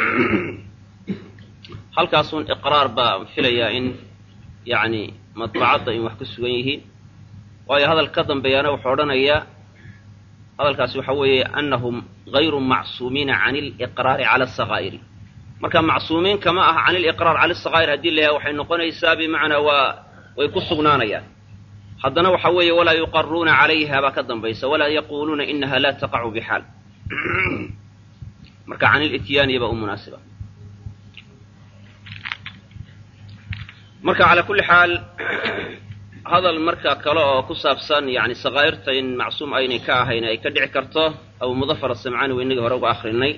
halkaasuun iqraar baa filayaa in yacni madbacadda in wax ku sugan yihiin waayo hadal ka dambeeyaana wuxuu odhanayaa hadalkaasi waxa weeye annahum gayru macsuumiina can iliqraari cala asakaa'iri marka macsuumiin kama aha can iliqraar cala asakaa'ir haddii la yahay waxay noqonaysaa bimacnaa waa way ku sugnaanayaan haddana waxa weeye walaa yuqaruuna calayha baa ka dambaysa walaa yaquuluuna inaha laa taqacu bixaal marka can ilityaaniya baa u munaasiba marka calaa kulli xaal hadal marka kale oo ku saabsan yani sakaa'irta in macsuum aynay ka ahayn ay ka dhici karto abu mudafar asamcaani wa inagii hore uga akrinay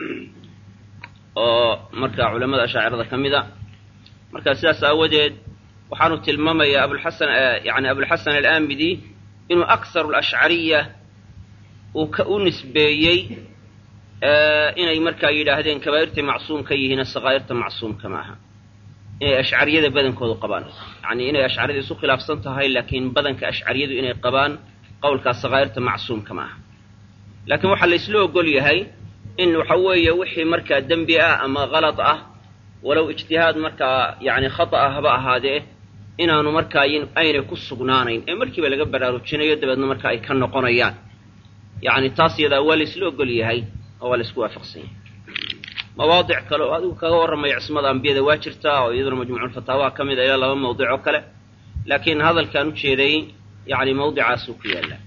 oo marka culamada ashaacirada ka mid a marka sidaas aawadeed waxaanu tilmaamayaa abulxasan yani abulxasan alaamidi inuu akharu alashcariya uu ka u nisbeeyey inay markaa yidhaahdeen kabaa'irtay macsuum ka yihiin sakaa'irta macsuumka ma aha inay ashcariyada badankoodu qabaan yacni inay ashcariyada isu khilaafsan tahay laakiin badanka ashcariyadu inay qabaan qowlkaas sakaa'irta macsuumka ma aha laakiin waxaa la isla ogol yahay in waxa weeye wixii markaa dembi ah ama kalad ah walow ijtihaad markaa yacni khata ah haba ahaadee inaanu markaa aynay ku sugnaanayn ee markiiba laga baraarujinayo dabeedna marka ay ka noqonayaan yacni taas yadaa waa la isla ogol yahay oo waa la isku waafaqsan yahay mawaadic kale oo adigu kaga warramaya cismada ambiyada waa jirtaa oo iyaduna majmuuculfataawaha ka mid a ilaa laba mawdic oo kale laakiin hadalkaan u jeeday yacni mawdicaasuu ku yaallaa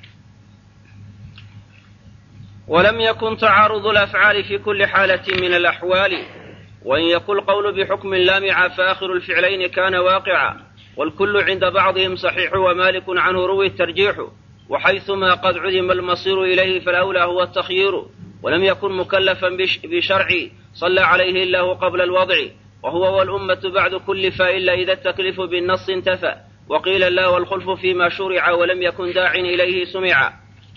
ولم يكن تعارض الأفعال في كل حالة من الأحوال وإن يكن القول بحكم لامع فآخر الفعلين كان واقعا والكل عند بعضهم صحيح ومالك عنه روي الترجيح وحيثما قد عدم المصير إليه فالأولى هو التخيير ولم يكن مكلفا بشرع صلى عليه الله قبل الوضع وهو والأمة بعد كل فإلا إذا التكليف بالنص انتفى وقيل لا والخلف فيما شرع ولم يكن داع إليه سمعا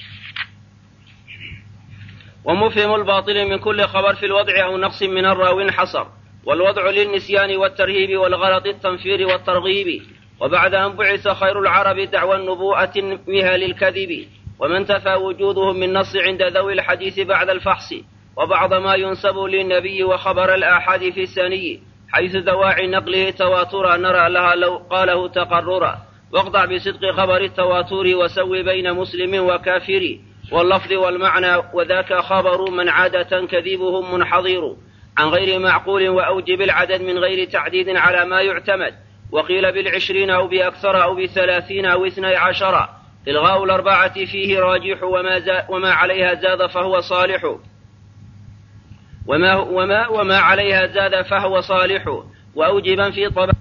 ومفهم الباطل من كل خبر في الوضع أو نقص من الراو انحصر والوضع للنسيان والترهيب والغلط التنفير والترغيب وبعد أن بعث خير العرب دعوى النبوءة نميها للكذب ومن تفى وجودهم من نص عند ذوي الحديث بعد الفحص وبعض ما ينسب للنبي وخبر الآحاد في الثاني حيث دواعي نقله تواترا نرى لها لو قاله تقررا واقطع بصدق خبر التواتر وسوي بين مسلم وكافر واللفظ والمعنى وذاك خبر من عادة كذبهم منحضر عن غير معقول وأوجب العدد من غير تعديد على ما يعتمد وقيل بالعشرين أو بأكثر أو بثلاثين أو اثني عشر إلغاء الأربعة فيه راجح وما, زا وما عليها زاد فهو صالح وما, وما, وما عليها زاد فهو صالح وأوجبا في طبع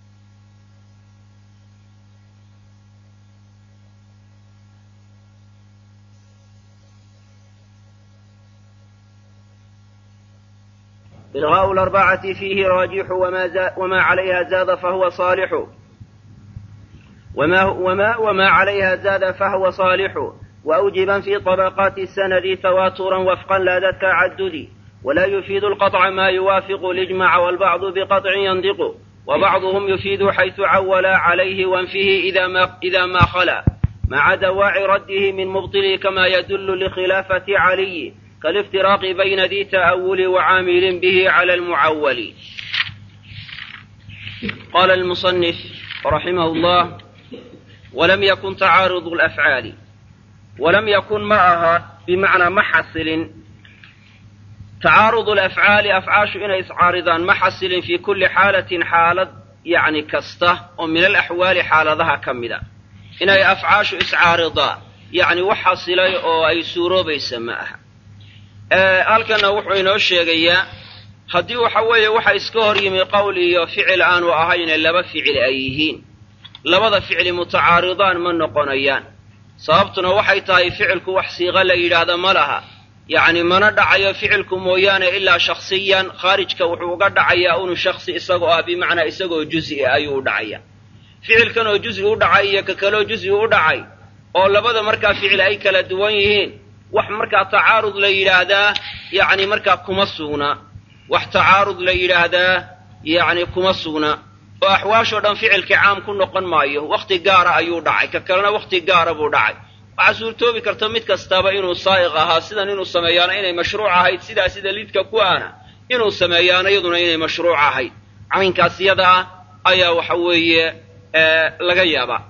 إلغاء الأربعة فيه راجح وما, زا وما عليها زاد فهو صالح وما, وما, وما عليها زاد فهو صالح وأوجبا في طبقات السند تواترا وفقا لا ذا التعدد ولا يفيد القطع ما يوافق الإجماع والبعض بقطع ينطق وبعضهم يفيد حيث عول عليه وانفه إذا ما, إذا ما خلا مع دواعي رده من مبطل كما يدل لخلافة علي كالافتراق بين ذي تأول وعامل به على المعول قال المصنف رحمه الله ولم يكن تعارض الأفعال ولم يكن معها بمعنى محصل تعارض الأفعال أفعاش إن إسعارضان محصل في كل حالة حالة يعني كسته ومن الأحوال حالة كمدة إن أفعاش إسعارضا يعني وحصل أو أي سورة بيسماها halkana wuxuu inoo sheegayaa haddii waxa weeye waxa iska hor yimi qowl iyo ficil aanu ahayne laba ficil ay yihiin labada ficli mutacaaridaan ma noqonayaan sababtuna waxay tahay ficilku wax siiqa la yidhaahda ma laha yacni mana dhacayo ficilku mooyaane ilaa shakhsiyan khaarijka wuxuu uga dhacayaa unu shaksi isagoo ah bimacnaa isagoo juzi ayuu u dhacaya ficilkan oo juzi u dhacay iyo ka kaloo juzi u dhacay oo labada markaa ficil ay kala duwan yihiin wax markaa tacaarud la yidhaahdaa yacni markaa kuma sugna wax tacaarud la yidhaahdaa yacni kuma sugna oo axwaashoo dhan ficilkii caam ku noqon maayo wakhti gaara ayuu dhacay ka kalena wakhti gaara buu dhacay waxaa suurtoobi karta mid kastaba inuu saa'iq ahaa sidan inuu sameeyaana inay mashruuc ahayd sidaa sida lidka ku ahna inuu sameeyaana iyaduna inay mashruuc ahayd caynkaas yada ah ayaa waxa weeye laga yaabaa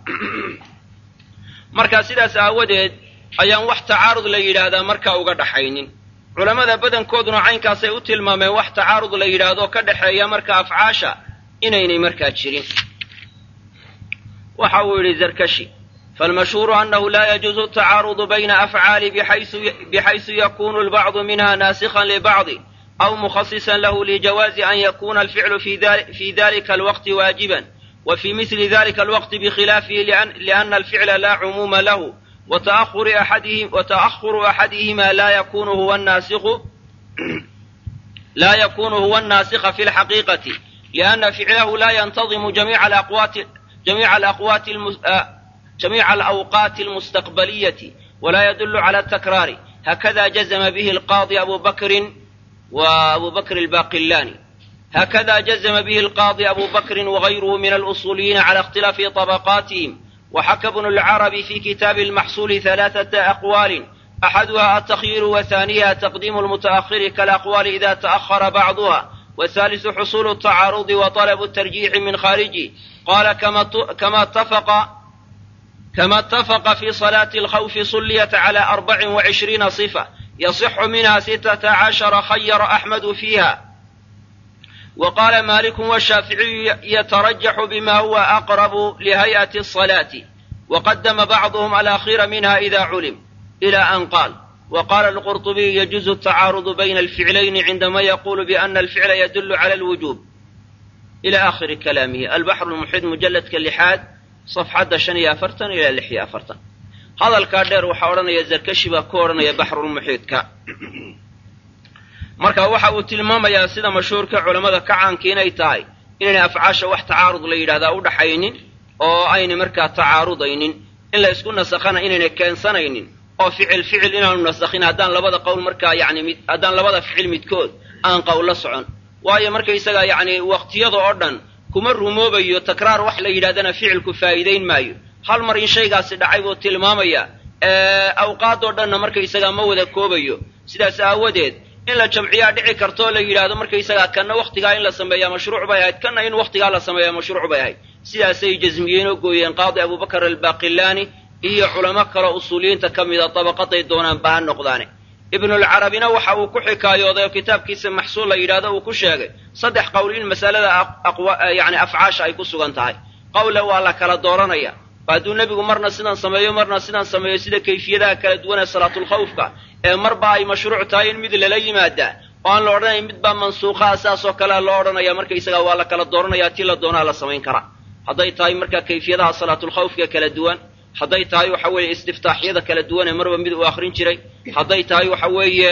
marka sidaas aawadeed ayaan wax tacaarud la yidhaahdaa markaa uga dhaxaynin culammada badankooduna caynkaasay u tilmaameen wax tacaarud la yidhaahdo ka dhexeeya marka afcaasha inaynay markaa jirin waxa uu yidhi zarkashi falmashhuuru annahu laa yajuuzu atacaarudu bayna afcaali bixaysu yakunu lbacdu minha naasikhan libacdi aw mukhasisan lahu lijawaazi an yakuna alficlu fi dalika alwaqti waajiban wa fi misli dalika alwaqti bikhilaafihi liana alficla laa cumuuma lahu وتأخر أحدهم وتأخر أحدهما لا يكون هو الناسخ لا يكون هو الناسخ في الحقيقة لأن فعله لا ينتظم جميع الأقوات جميع الأقوات المس... جميع الأوقات المستقبلية ولا يدل على التكرار هكذا جزم به القاضي أبو بكر وأبو بكر الباقلاني هكذا جزم به القاضي أبو بكر وغيره من الأصوليين على اختلاف طبقاتهم وحكى ابن العربي في كتاب المحصول ثلاثة أقوال أحدها التخيير وثانيها تقديم المتأخر كالأقوال إذا تأخر بعضها والثالث حصول التعارض وطلب الترجيح من خارجه قال كما كما اتفق كما اتفق في صلاة الخوف صليت على أربع وعشرين صفة يصح منها ستة عشر خير أحمد فيها وقال مالك والشافعي يترجح بما هو أقرب لهيئة الصلاة وقدم بعضهم الأخير منها إذا علم إلى أن قال وقال القرطبي يجوز التعارض بين الفعلين عندما يقول بأن الفعل يدل على الوجوب إلى آخر كلامه البحر المحيط مجلد كاللحاد صفحة شنية أفرتن إلى لحية أفرتن هذا الكادر وحاولنا يزركشي بكورنا يا بحر المحيط كا marka waxa uu tilmaamayaa sida mashhuurka culammada ka caanka inay tahay inaynay afcaasha wax tacaarud la yidhahdaa u dhaxaynin oo aynay markaa tacaarudaynin in la isku nasakhana inaynay keensanaynin oo ficil ficil inaanu nasakhin haddaan labada qowl markaa yani mid haddaan labada ficil midkood aan qowl la socon waayo markaysaga yacni waqtiyada oo dhan kuma rumoobayo takraar wax la yidhahdana ficilku faa'iidayn maayo hal mar in shaygaasi dhacay buu tilmaamaya awqaadoo dhanna markaysagaa ma wada koobayo sidaas aawadeed in la jamciyaa dhici kartoo la yidhaahdo markaysagaa kanna waktigaa in la sameeyaa mashruuc bay ahayd kanna in waktigaa la sameeyaa mashruuc bay ahayd sidaasay jasmiyeen oo gooyeen qaadi abubakar albaaqilaani iyo culamo kaleo usuuliyiinta ka mida dabaqaday doonaan baha noqdaane ibnulcarabina waxa uu ku xikaayooday oo kitaabkiisa maxsuul la yidhahdo uu ku sheegay saddex qowl in masalada yani afcaasha ay ku sugan tahay qowle waa la kala dooranaya hadduu nebigu marna sidan sameeyo marna sidan sameeyo sida kayfiyadaha kala duwan ee salaatulkhawfka ee marba ay mashruuc tahay in mid lala yimaadaa oo aan la odhanayn mid baa mansuuqaa saasoo kalea loo odhanaya markaysaga waa la kala dooranaya ti la doonaa la samayn karaa hadday tahay marka kayfiyadaha salaatulkhawfka kala duwan hadday tahay waxa weeye istiftaaxyada kala duwan ee marba mid uu akrin jiray hadday tahay waxa weeye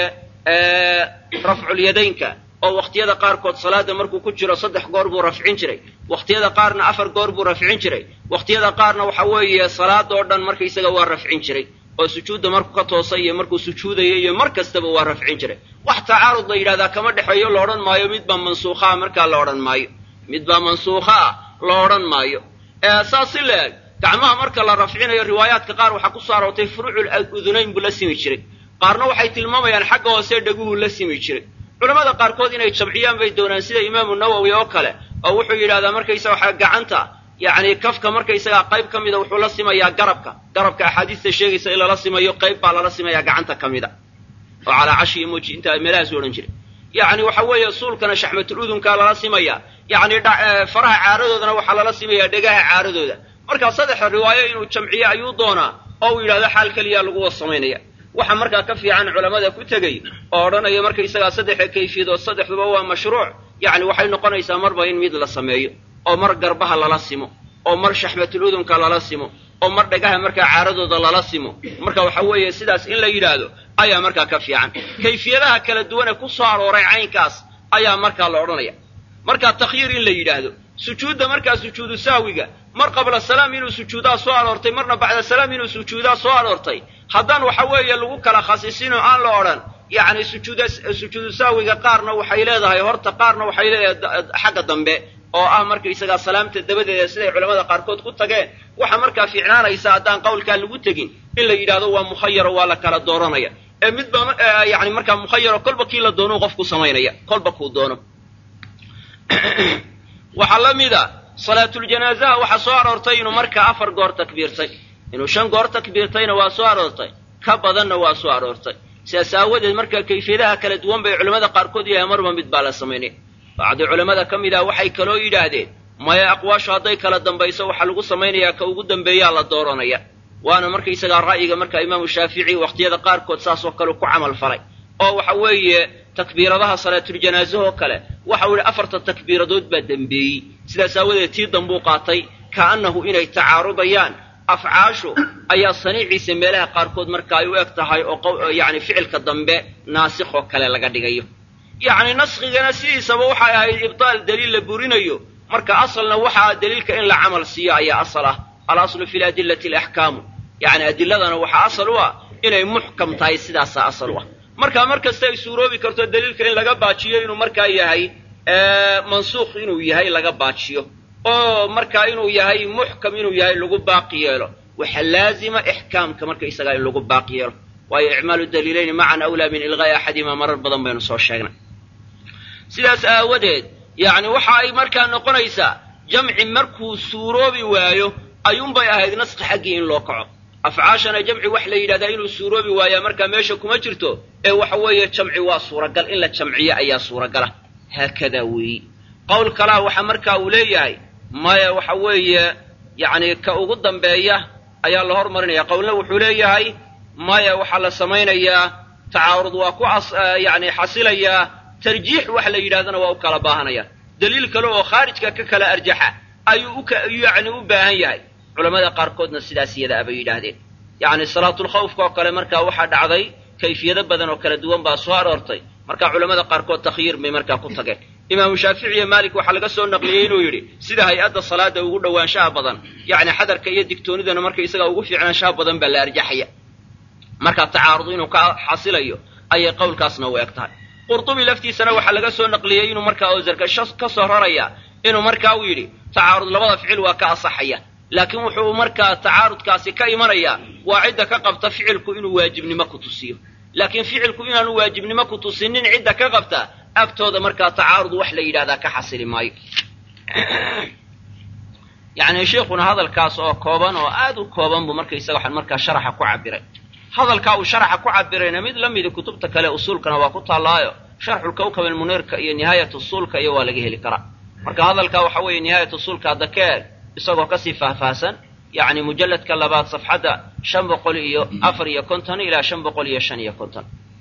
rafculyadaynka oo wakhtiyada qaarkood salaada markuu ku jiro saddex goor buu rafcin jiray wakhtiyada qaarna afar goor buu rafcin jiray wakhtiyada qaarna waxa weeye salaadoo dhan markaysaga waa rafcin jiray oo sujuudda markuu ka toosay iyo markuu sujuudaya iyo mar kastaba waa rafcin jiray wax tacaarud la yidhahdaa kama dhexeeyo la odhan maayo midbaa mansuukhaa markaa la odhan maayo midbaa mansuukhaa la odhan maayo saas si la eg gacmaha marka la rafcinayo riwaayaadka qaar waxaa ku soo aroortay furuucul udunayn buu la simi jiray qaarna waxay tilmaamayaan xagga hoose dhaguhu la simi jiray culamada qaarkood inay jamciyaan bay doonaan sida imaamu nawowi oo kale oo wuxuu yidhahdaa markaysaga waxa gacanta yacni kafka markaysagaa qayb ka mida wuxuu la simayaa garabka garabka axaadiista sheegaysa in lala simayo qayb baa lala simayaa gacanta ka mida oo calaa cashi iyo moji intaa meelahaasu odhan jiray yacni waxa weeye suulkana shaxmatul udunkaa lala simayaa yacni faraha caaradoodana waxaa lala simayaa dhegaha caaradooda markaa saddexa riwaayo inuu jamciyo ayuu doonaa oo uu yidhahdo xaal keliya lagu wada samaynaya waxa markaa ka fiican culamada ku tegey oo odhanaya markaysagaa saddexa kayfiyadood saddexduba waa mashruuc yacni waxay noqonaysaa marba in mid la sameeyo oo mar garbaha lala simo oo mar shaxmatul udunka lala simo oo mar dhagaha markaa caaradooda lala simo marka waxa weeye sidaas in la yidhaahdo ayaa markaa ka fiican kayfiyadaha kala duwan ee ku soo arooray caynkaas ayaa markaa la odhanaya markaa takhyiir in la yidhaahdo sujuudda markaa sujuudu sahwiga mar qabla salaam inuu sujuudaa soo aroortay marna bacda salaam inuu sujuudaa soo aroortay haddaan waxa weeye lagu kala khasisinoo aan la odhan yacni sujuuda sujuudu sahwiga qaarna waxay leedahay horta qaarna waxay leedahay xagga dambe oo ah markaysagaa salaamta dabadeeda siday culamada qaarkood ku tageen waxa markaa fiicnaanaysa haddaan qowlkaa lagu tegin in la yidhahdo waa mukhayaro waa la kala dooranaya ee midba yani markaa mukhayaro kolba kii la doonuu qofku samaynaya kolba kuu doono waxaa la mida salaatuljanaazaha waxaa soo aroortay inuu markaa afar goor takbiirtay inuu shan goor takbiirtayna waa soo aroortay ka badanna waa soo aroortay sidaas aawadeed markaa kayfiyadaha kala duwan bay culamada qaarkood yahay marba mid baa la samaynaya bacdi culamada ka mid ah waxay kaloo yidhaahdeen maya aqwaashu hadday kala dambayso waxaa lagu samaynayaa ka ugu dambeeyaa la dooranaya waana markaysagaa ra'yiga marka imaamu shaafici wakhtiyada qaarkood saasoo kale ku camal falay oo waxa weeye takbiiradaha salaatuljanaazaho kale waxau yidhi afarta takbiiradood baa dembeeyey sidaas aawadeed tii dambuu qaatay ka'annahu inay tacaarudayaan afcaashu ayaa saniiciisa meelaha qaarkood marka ay u eg tahay oo yacni ficilka dambe naasikhoo kale laga dhigayo yacni naskigana sidiisaba waxay ahayd ibtaal daliil la burinayo marka asalna waxaa daliilka in la camal siiyo ayaa asal ah alaslu fi ladillati alaxkaamu yacni adiladana waxaa asal u ah inay muxkam tahay sidaasaa asal u ah marka mar kasta ay suuroobi karto daliilka in laga baajiyo inuu markaa yahay mansuukh inuu yahay laga baajiyo oo markaa inuu yahay muxkam inuu yahay lagu baaqi yeelo waxa laazima ixkaamka marka isagaa in lagu baaqi yeelo waayo icmaalu daliilayni macan awlaa min ilqaa'i axadihimaa marar badan baynu soo sheegnay sidaas aawadeed yacni waxa ay markaa noqonaysaa jamci markuu suuroobi waayo ayuunbay ahayd naski xaggii in loo kaco afcaashana jamci wax la yidhahdaa inuu suuroobi waayaa markaa meesha kuma jirto ee waxa weeye jamci waa suuragal in la jamciyo ayaa suuragala haakadaa weeyi qowl kalaa waxa markaa uu leeyahay maya waxa weeye yacni ka ugu dambeeya ayaa la hormarinaya qowlna wuxuu leeyahay maya waxaa la samaynayaa tacaarud waa ku yani xasilayaa tarjiix wax la yidhahdana waa u kala baahanaya daliil kale oo khaarijka ka kala arjaxa ayuu yani u baahan yahay culamada qaarkoodna sidaas iyada abay yidhaahdeen yacni salaatulkhawfka oo kale markaa waxaa dhacday kayfiyado badan oo kala duwan baa soo aroortay marka culamada qaarkood takhyiir bay markaa ku tageen imaamu shaafici iyo maalik waxaa laga soo naqliyey inuu yidhi sida hay-adda salaada ugu dhowaanshaha badan yacni xadarka iyo digtoonidana marka isaga ugu fiicnaanshaha badan baa la arjaxaya marka tacaarud inuu ka xasilayo ayay qowlkaasna u eg tahay qurtubi laftiisana waxaa laga soo naqliyey inuu markaa owsarka ka soo raraya inuu markaa uu yidhi tacaarud labada ficil waa ka asaxaya laakiin wuxuu markaa tacaarudkaasi ka imanayaa waa cidda ka qabta ficilku inuu waajibnimo ku tusiyo laakiin ficilku inaanu waajibnimo ku tusinin cidda ka qabta agtooda markaa tacaarud wax la yidhahdaa ka xasili maayo yacni sheikhuna hadalkaas oo kooban oo aad u kooban buu markaysaga waxaan markaa sharaxa ku cabiray hadalkaa uu sharaxa ku cabirayna mid la midi kutubta kale usuulkana waa ku taallaayo sharxulkawkab almuniirka iyo nihaayat usuulka iyo waa laga heli karaa marka hadalkaa waxa weeye nihaayat usuulka hadda ka eeg isagoo kasii faahfaahsan yacni mujalladka labaad safxadda shan boqol iyo afar iyo konton ilaa shan boqol iyo shan iyo konton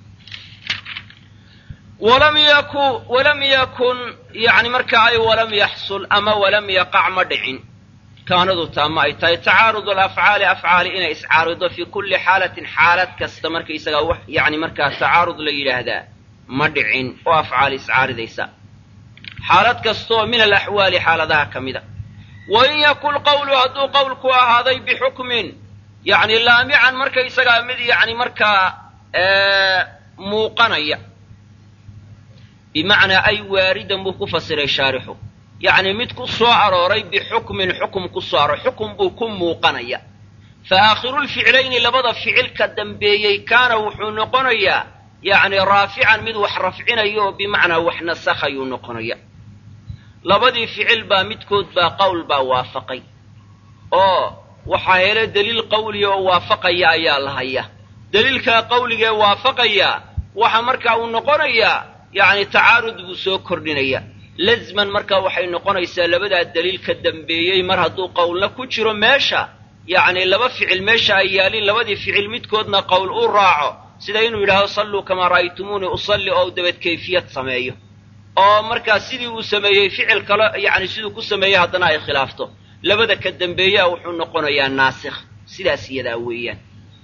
walam yaku walam yakun yani marka ay walam yaxsul ama walam yaqac ma dhicin kaanadu taama ay tahay tacaarud alafcaali afcaali inay iscaarido fii kulli xaalatin xaalad kasta markaysagaa wax yani markaa tacaarud la yidhaahdaa ma dhicin oo afcaali iscaaridaysa xaalad kastaoo min alaxwaali xaaladaha ka mida wain yakun qawlu hadduu qowlku ahaaday bixukmin yani laamican markaysagaa mid yani markaa muuqanaya bimacnaa ay waaridan buu ku fasiray shaarixu yacni mid ku soo arooray bixukmin xukum ku soo arooray xukum buu ku muuqanaya fa aakhirulficlayni labada ficilka dambeeyey kaana wuxuu noqonayaa yacni raafican mid wax rafcinaya oo bimacnaa wax nasakhayuu noqonaya labadii ficil baa midkood baa qowl baa waafaqay oo waxaa hele deliil qawliga oo waafaqaya ayaa la haya deliilkaa qawligee waafaqaya waxa markaa uu noqonayaa yacni tacaarud buu soo kordhinaya lazman markaa waxay noqonaysaa labadaa deliil ka dambeeyey mar hadduu qowlna ku jiro meesha yacni laba ficil meesha ay yaalin labadii ficil midkoodna qowl u raaco sida inuu yidhaahdo salluu kamaa ra'aytumuunii usalli oo dabad kayfiyad sameeyo oo markaa sidii uu sameeyey ficil kale yacni siduu ku sameeyey haddana ay khilaafto labada ka dambeeyaa wuxuu noqonayaa naasikh sidaas iyadaa weeyaan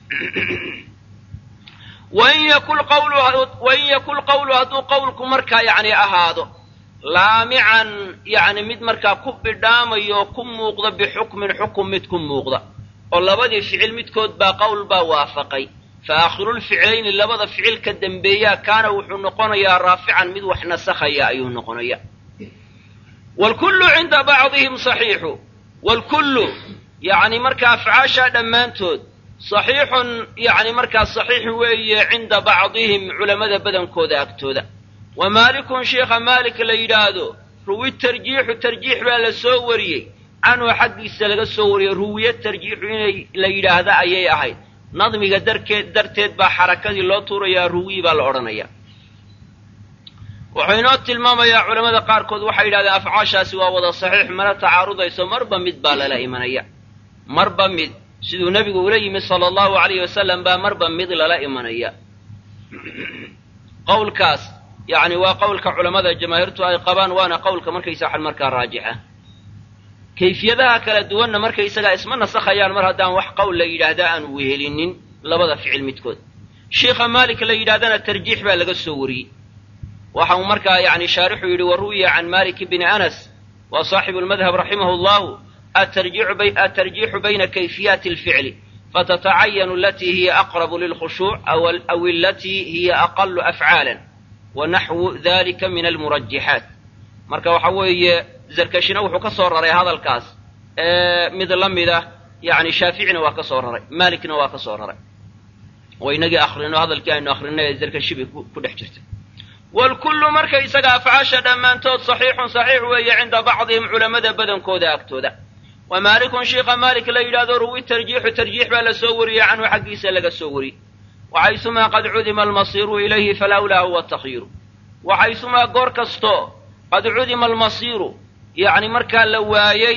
wain yakun qawlu hadduu qowlku markaa yacni ahaado laamican yacni mid markaa ku bidhaamayo oo ku muuqda bixukmin xukum mid ku muuqda oo labadii ficil midkood baa qowl baa waafaqay fa aakhirulficlayni labada ficil ka dambeeyaa kaana wuxuu noqonayaa raafican mid wax nasakhaya ayuu noqonaya wlkullu cinda bacdihim saxiixu wlkullu yacni markaa afcaashaa dhammaantood saxiixun yacni markaa saxiix weeye cinda bacdihim culammada badankooda agtooda wa maalikun sheikha maalik la yidhaahdo ruwi tarjiixu tarjiix baa la soo wariyey canhu xaggiisa laga soo wariyey ruwiye tarjiixu inay la yidhaahda ayay ahayd nadmiga darkeed darteed baa xarakadii loo tuurayaa ruwiy baa la odhanaya wuxuu inoo tilmaamayaa culamada qaarkood waxay yidhahdeen afcaashaasi waa wada saxiix mana tacaarudayso marba mid baa lala imanaya marba mid siduu nebigu ula yimid sala allahu alayhi wasalam baa marba mid lala imanaya qowlkaas yacni waa qowlka culammada jamaahiirtu ay qabaan waana qowlka markaysa waxan markaa raajixa kayfiyadaha kala duwanna markaysagaa isma nasakhayaan mar haddaan wax qowl la yidhaahdaa aan wehelinin labada ficil midkood sheikha maalik la yidhahdana tarjiix baa laga soo wariyey waxa uu markaa yani shaarixu yidhi wa ruwiya can malik bni anas wa saaxibu lmadhab raximahu llahu atarjiixu bayna kayfiyaati alficli fatatacayanu alatii hiya aqrabu lilkhushuuc aw alatii hiya aqalu afcaalan wa naxwu dalika min almurajixaat marka waxa weeye zarkashina wuxuu ka soo raray hadalkaas mid la mida yani shaaficina waa ka soo raray malikna waa ka soo raray oo inagii akrino hadalkii aynu akrinay ee zarkashibi ku dhex jirtay wlkullu marka isaga afcaasha dhammaantood saxiixun saxiix weeye cinda bacdihim culammada badankooda agtooda wa maalikun sheikha maalik la yidhahdo ruwi tarjiixu tarjiix baa la soo wariyey canhu xaggiisa laga soo wariyey waxaysumaa qad cudima almasiiru ilayhi falawlaa huwa takhyiru waxaysumaa goor kasto qad cudima almasiiru yani markaa la waayey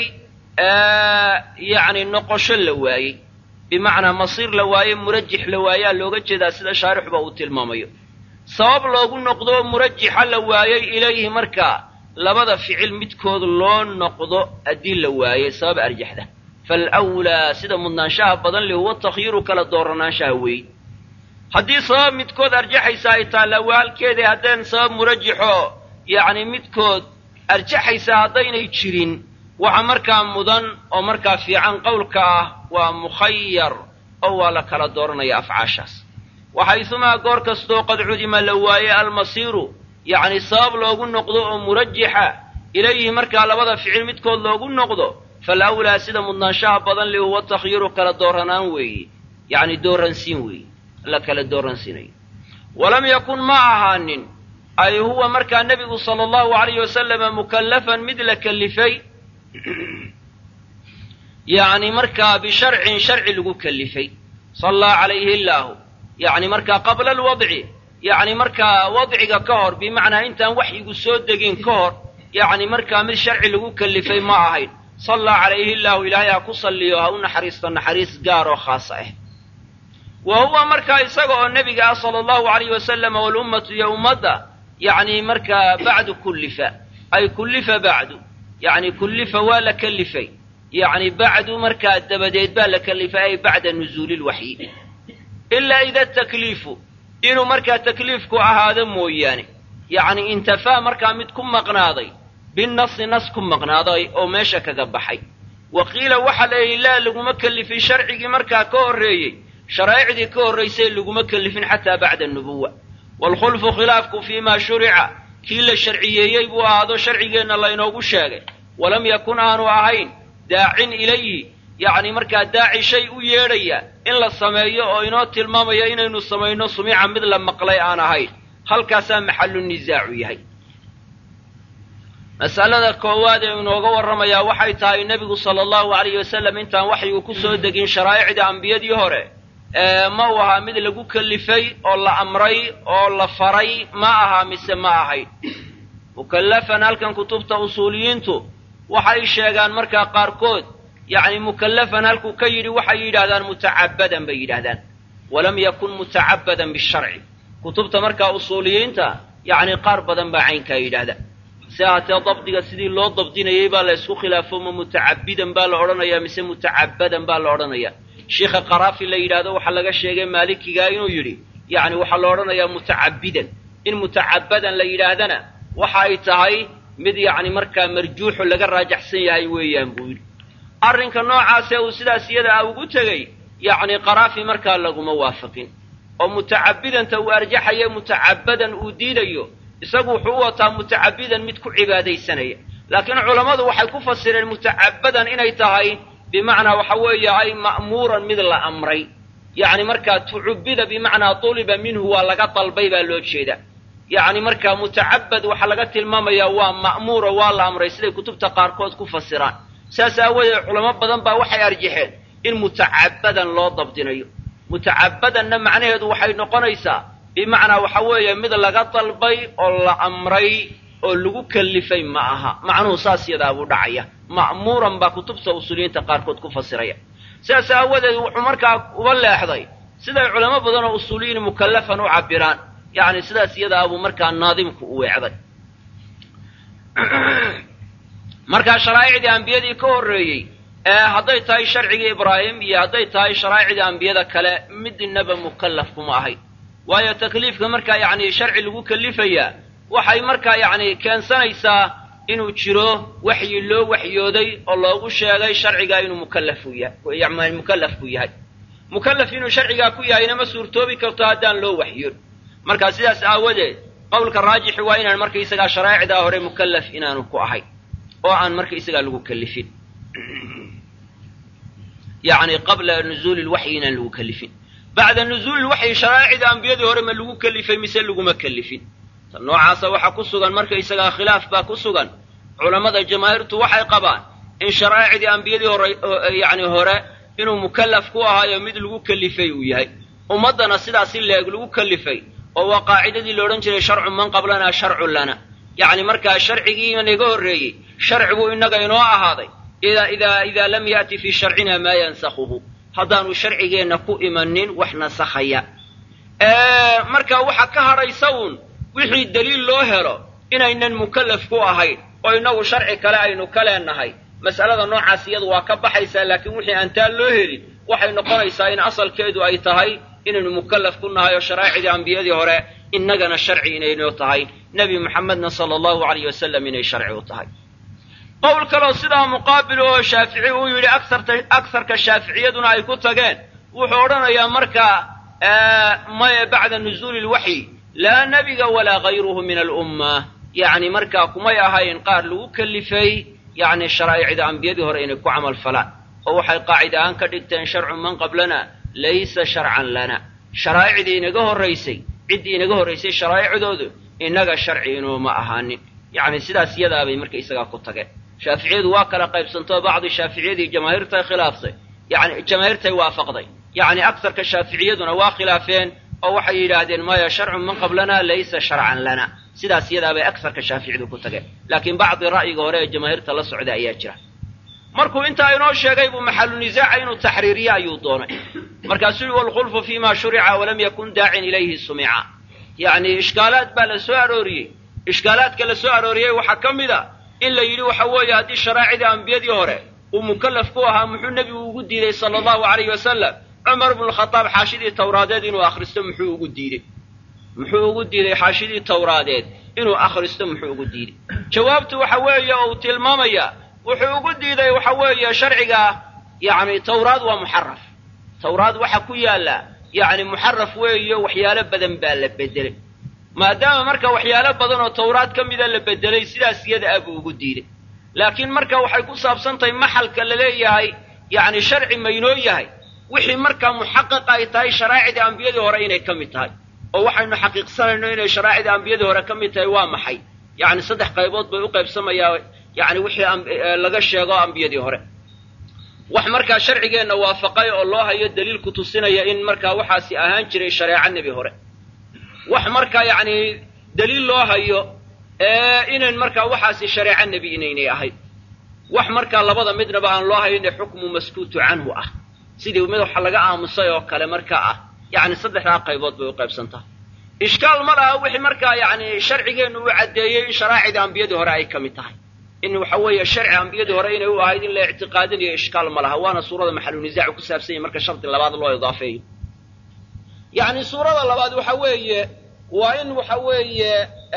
yani noqosho la waayey bimacnaa masiir la waayey murajix la waayaa looga jeedaa sida shaarixuba uu tilmaamayo sabab loogu noqdo murajixa la waayey ilayhi markaa labada ficil midkood loo noqdo haddii la waayey sabab arjaxda falwlaa sida mudnaanshaha badan li huwa takhyiru kala dooranaanshaha weey haddii sabab midkood arjaxaysa ay taalla waa halkeedii haddeen sabab murajixo yacni midkood arjaxaysa haddaynay jirin waxa markaa mudan oo markaa fiican qowlka ah waa mukhayar oo waa la kala dooranaya afcaashaas waxaysumaa goor kastoo qad cudima la waaye almasiiru yacni sabab loogu noqdo oo murajixa ilayhi markaa labada ficil midkood loogu noqdo falawlaa sida mudnaanshaha badan li huwa takhyiru kala dooranaan weeye yacni dooransiin weeye la kala dooransiinayo walam yakun ma ahaanin ay huwa markaa nebigu sala allahu alayhi wasalama mukallafan mid la kellifay yacni markaa bisharcin sharci lagu kellifay sallaa calayhi illaahu yacni markaa qabla alwadci yacni markaa wadciga ka hor bimacnaa intaan waxyigu soo degin ka hor yacni markaa mid sharci lagu kellifay ma ahayn sallaa calayhi illaahu ilaahay ha ku salliyo ha u naxariisto naxariis gaar oo khaasa ah wa huwa markaa isaga oo nebiga ah sala allahu alayhi wasalama walummatu iyo ummadda yacni markaa bacdu kullifa ay kullifa bacdu yacni kullifa waa la kellifay yacni bacdu markaa dabadeed baa la kellifay ay bacda nuzuuli lwaxyi ilaa ida takliifu inuu markaa takliifku ahaado mooyaane yacni intafaa markaa mid ku maqnaaday binasi nas ku maqnaaday oo meesha kaga baxay wa qiila waxaa la yidhi laa laguma kellifin sharcigii markaa ka horreeyey sharaa'icdii ka horraysay laguma kellifin xataa bacda anubuwa waalkhulfu khilaafku fii maa shurica kii la sharciyeeyey buu ahaado sharcigeenna laynoogu sheegay walam yakun aanu ahayn daacin ilayhi yacni markaa daaci shay u yeedhaya in la sameeyo oo inoo tilmaamaya inaynu samayno sumica mid la maqlay aan ahayn halkaasaa maxallu nisaacu yahay masalada koowaad ee inooga warramayaa waxay tahay nebigu sala allahu alayhi wasalam intaan waxyigu ku soo degin sharaa'icda ambiyadii hore ma uu ahaa mid lagu kellifay oo la amray oo la faray ma ahaa mise ma ahayn mukallafan halkan kutubta usuuliyiintu waxay sheegaan markaa qaarkood yacni mukallafan halkuu ka yidhi waxay yidhahdaan mutacabbadan bay yidhahdaan walam yakun mutacabbadan bisharci kutubta markaa usuuliyiinta yacni qaar badan baa caynkaa yidhaahda si ahaatee dabdiga sidii loo dabdinayay baa la ysku khilaafo ma mutacabbidan baa la odhanayaa mise mutacabbadan baa la odhanayaa sheikha qaraafi la yidhaahdo waxaa laga sheegay maalikigaa inuu yidhi yacni waxaa la odhanayaa mutacabbidan in mutacabbadan la yidhaahdana waxa ay tahay mid yacni markaa marjuuxu laga raajaxsan yahay weeyaan buu yidhi arrinka noocaasee uu sidaas iyada ah ugu tegey yacni qaraafi markaa laguma waafaqin oo mutacabbidanta uu arjaxayo mutacabbadan uu diidayo isagu wuxuu u wataa mutacabbidan mid ku cibaadaysanaya laakiin culammadu waxay ku fasireen mutacabbadan inay tahay bimacnaa waxa weeye ay ma'muuran mid la amray yacni markaa tucubbida bimacnaa tuliba minhu waa laga dalbay baa loo jeeda yacni markaa mutacabbad waxaa laga tilmaamayaa waa ma'muuro waa la amray siday kutubta qaarkood ku fasiraan saas aawadeed culamo badan baa waxay arjaxeen in mutacabbadan loo dabdinayo mutacabbadanna macnaheedu waxay noqonaysaa bimacnaa waxa weeye mid laga dalbay oo la amray oo lagu kellifay ma aha macnuhu saas yadaa buu dhacaya ma'muuran baa kutubta usuuliyiinta qaarkood ku fasiraya sidaas aawadeed wuxuu markaa uba leexday siday culamo badan oo usuuliyiin mukallafan u cabbiraan yacni sidaas iyadaa buu markaa naadimku u weecday markaa sharaa'icdii ambiyadii ka horreeyey ee hadday tahay sharcigii ibraahim iyo hadday tahay sharaa'icdii ambiyada kale midnaba mukallaf kuma ahay waayo takliifka markaa yacni sharci lagu kellifayaa waxay markaa yacni keensanaysaa inuu jiro waxyi loo waxyooday oo loogu sheegay sharcigaa inuu mukallaf u yahay mukallaf ku yahay mukallaf inuu sharcigaa ku yahayna ma suurtoobi karto haddaan loo waxyoon markaa sidaas aawadeed qowlka raajixi waa inaan markaysagaa sharaa'icdaa hore mukallaf inaanu ku ahayn oo aan markaysagaa lagu kellifin yacni qabla nuzuuli lwaxyi inaan lagu kellifin bacda nuzuuli lwaxyi sharaa'icda ambiyadii hore ma lagu kellifay mise laguma kellifin tan noocaasa waxaa ku sugan markaysagaa khilaaf baa ku sugan culammada jamaahiirtu waxay qabaan in sharaa'icdii ambiyadii hore yacni hore inuu mukallaf ku ahaayo mid lagu kellifay uu yahay ummaddana sidaasi leeg lagu kellifay oo waa qaacidadii la odhan jiray sharcu man qablanaa sharcun lana yacni markaa sharcigii naga horreeyey sharcigu innaga inoo ahaaday idaa idaa idaa lam ya'ti fii sharcina maa yansakhuhu haddaanu sharcigeenna ku imanin wax nasakhaya marka waxa ka hadhaysa uun wixii daliil loo helo inaynan mukallaf ku ahayn oo innagu sharci kale aynu ka leenahay mas'alada noocaas iyadu waa ka baxaysaa laakiin wixii aan taa loo helin waxay noqonaysaa in asalkeedu ay tahay inaynu mukallaf ku nahay oo sharaaicdii ambiyadii hore innagana sharci inaynoo tahay nebi muxamedna sala allahu alayh wasalam inay sharci u tahay qowl kaloo sidaa muqaabil oo shaafici uu yidhi agsarka shaaficiyaduna ay ku tageen wuxuu odhanayaa markaa maya bacda nuzuuli lwaxyi laa nebiga walaa gayruhu min alumma yacni markaa kumay ahayn qaar lagu kellifay yacni sharaa'icda ambiyadii hore inay ku camal falaan oo waxay qaacida ahaan ka dhigteen sharcu man qablana laysa sharcan lana sharaa'icdii inaga horraysay ciddii inaga horraysay sharaa'icdoodu innaga sharci inuuma ahaanin yacni sidaas iyadaabay marka isagaa ku tageen shaaficiyadu waa kala qaybsantoo bacdi shaaficiyadii jamaahiirtay khilaaftay yani jamaahiirtay waafaqday yacni agsarka shaaficiyaduna waa khilaafeen oo waxay yidhaahdeen maya sharcu man qablana laysa sharcan lana sidaas iyadaabay agsarka shaaficiyadu ku tageen laakiin bacdi ra'yiga hore ee jamaahiirta la socda ayaa jira markuu intaa inoo sheegay buu maxalu nisaaca inuu taxriiriye ayuu doonay markaasuu yihi walkhulfu fima shurica walam yakun daacin ilayhi sumica yacni ishkaalaad baa la soo arooriyey ishkaalaadka la soo arooriyey waxaa ka mid a in la yidhi waxa weeye haddii sharaa'icdii ambiyadii hore uu mukallaf ku ahaa muxuu nebigu ugu diiday sala allahu alayh wasalam cumar bnu lkhadaab xaashidii tawraadeed inuu akhristo muxuu ugu diidey muxuu ugu diiday xaashidii tawraadeed inuu akhristo muxuu ugu diiday jawaabtu waxa weeye oo uu tilmaamaya wuxuu ugu diiday waxa weeye sharciga yacni tawraad waa muxaraf tawraad waxa ku yaalla yacni muxaraf weeyo waxyaalo badan baa la bedelay maadaama marka waxyaalo badan oo tawraad ka mida la bedelay sidaas iyada ah buu ugu diiday laakiin marka waxay ku saabsan tahay maxalka la leeyahay yacni sharci maynoo yahay wixii markaa muxaqiq ay tahay sharaa'icdii ambiyadii hore inay ka mid tahay oo waxaynu xaqiiqsanayno inay sharaa'icdii ambiyadii hore ka mid tahay waa maxay yacni saddex qaybood bay u qaybsamayaa yacni wixii laga sheego ambiyadii hore wax markaa sharcigeenna waafaqay oo loo hayo daliil ku tusinaya in markaa waxaasi ahaan jiray shareeco nebi hore wax markaa yacni daliil loo hayo inayn markaa waxaasi shareeco nebi inaynay ahayd wax markaa labada midnaba aan loo hayne xukmu maskuutu canhu ah sidii mid waxa laga aamusay oo kale markaa ah yacni saddexdaa qaybood bay u qaybsantaha ishkaal ma laha wixii markaa yacni sharcigeennu uu caddeeyey in sharaa'icda ambiyadii hore ay ka mid tahay in waxa weeye sharci ambiyadii hore inay u ahayd in la ictiqaadinayo ishkaal ma laha waana suurada maxalunisaacu ku saabsan yahy marka shardi labaad loo idaafeeyo yacni suurada labaad waxa weeye waa in waxa weeye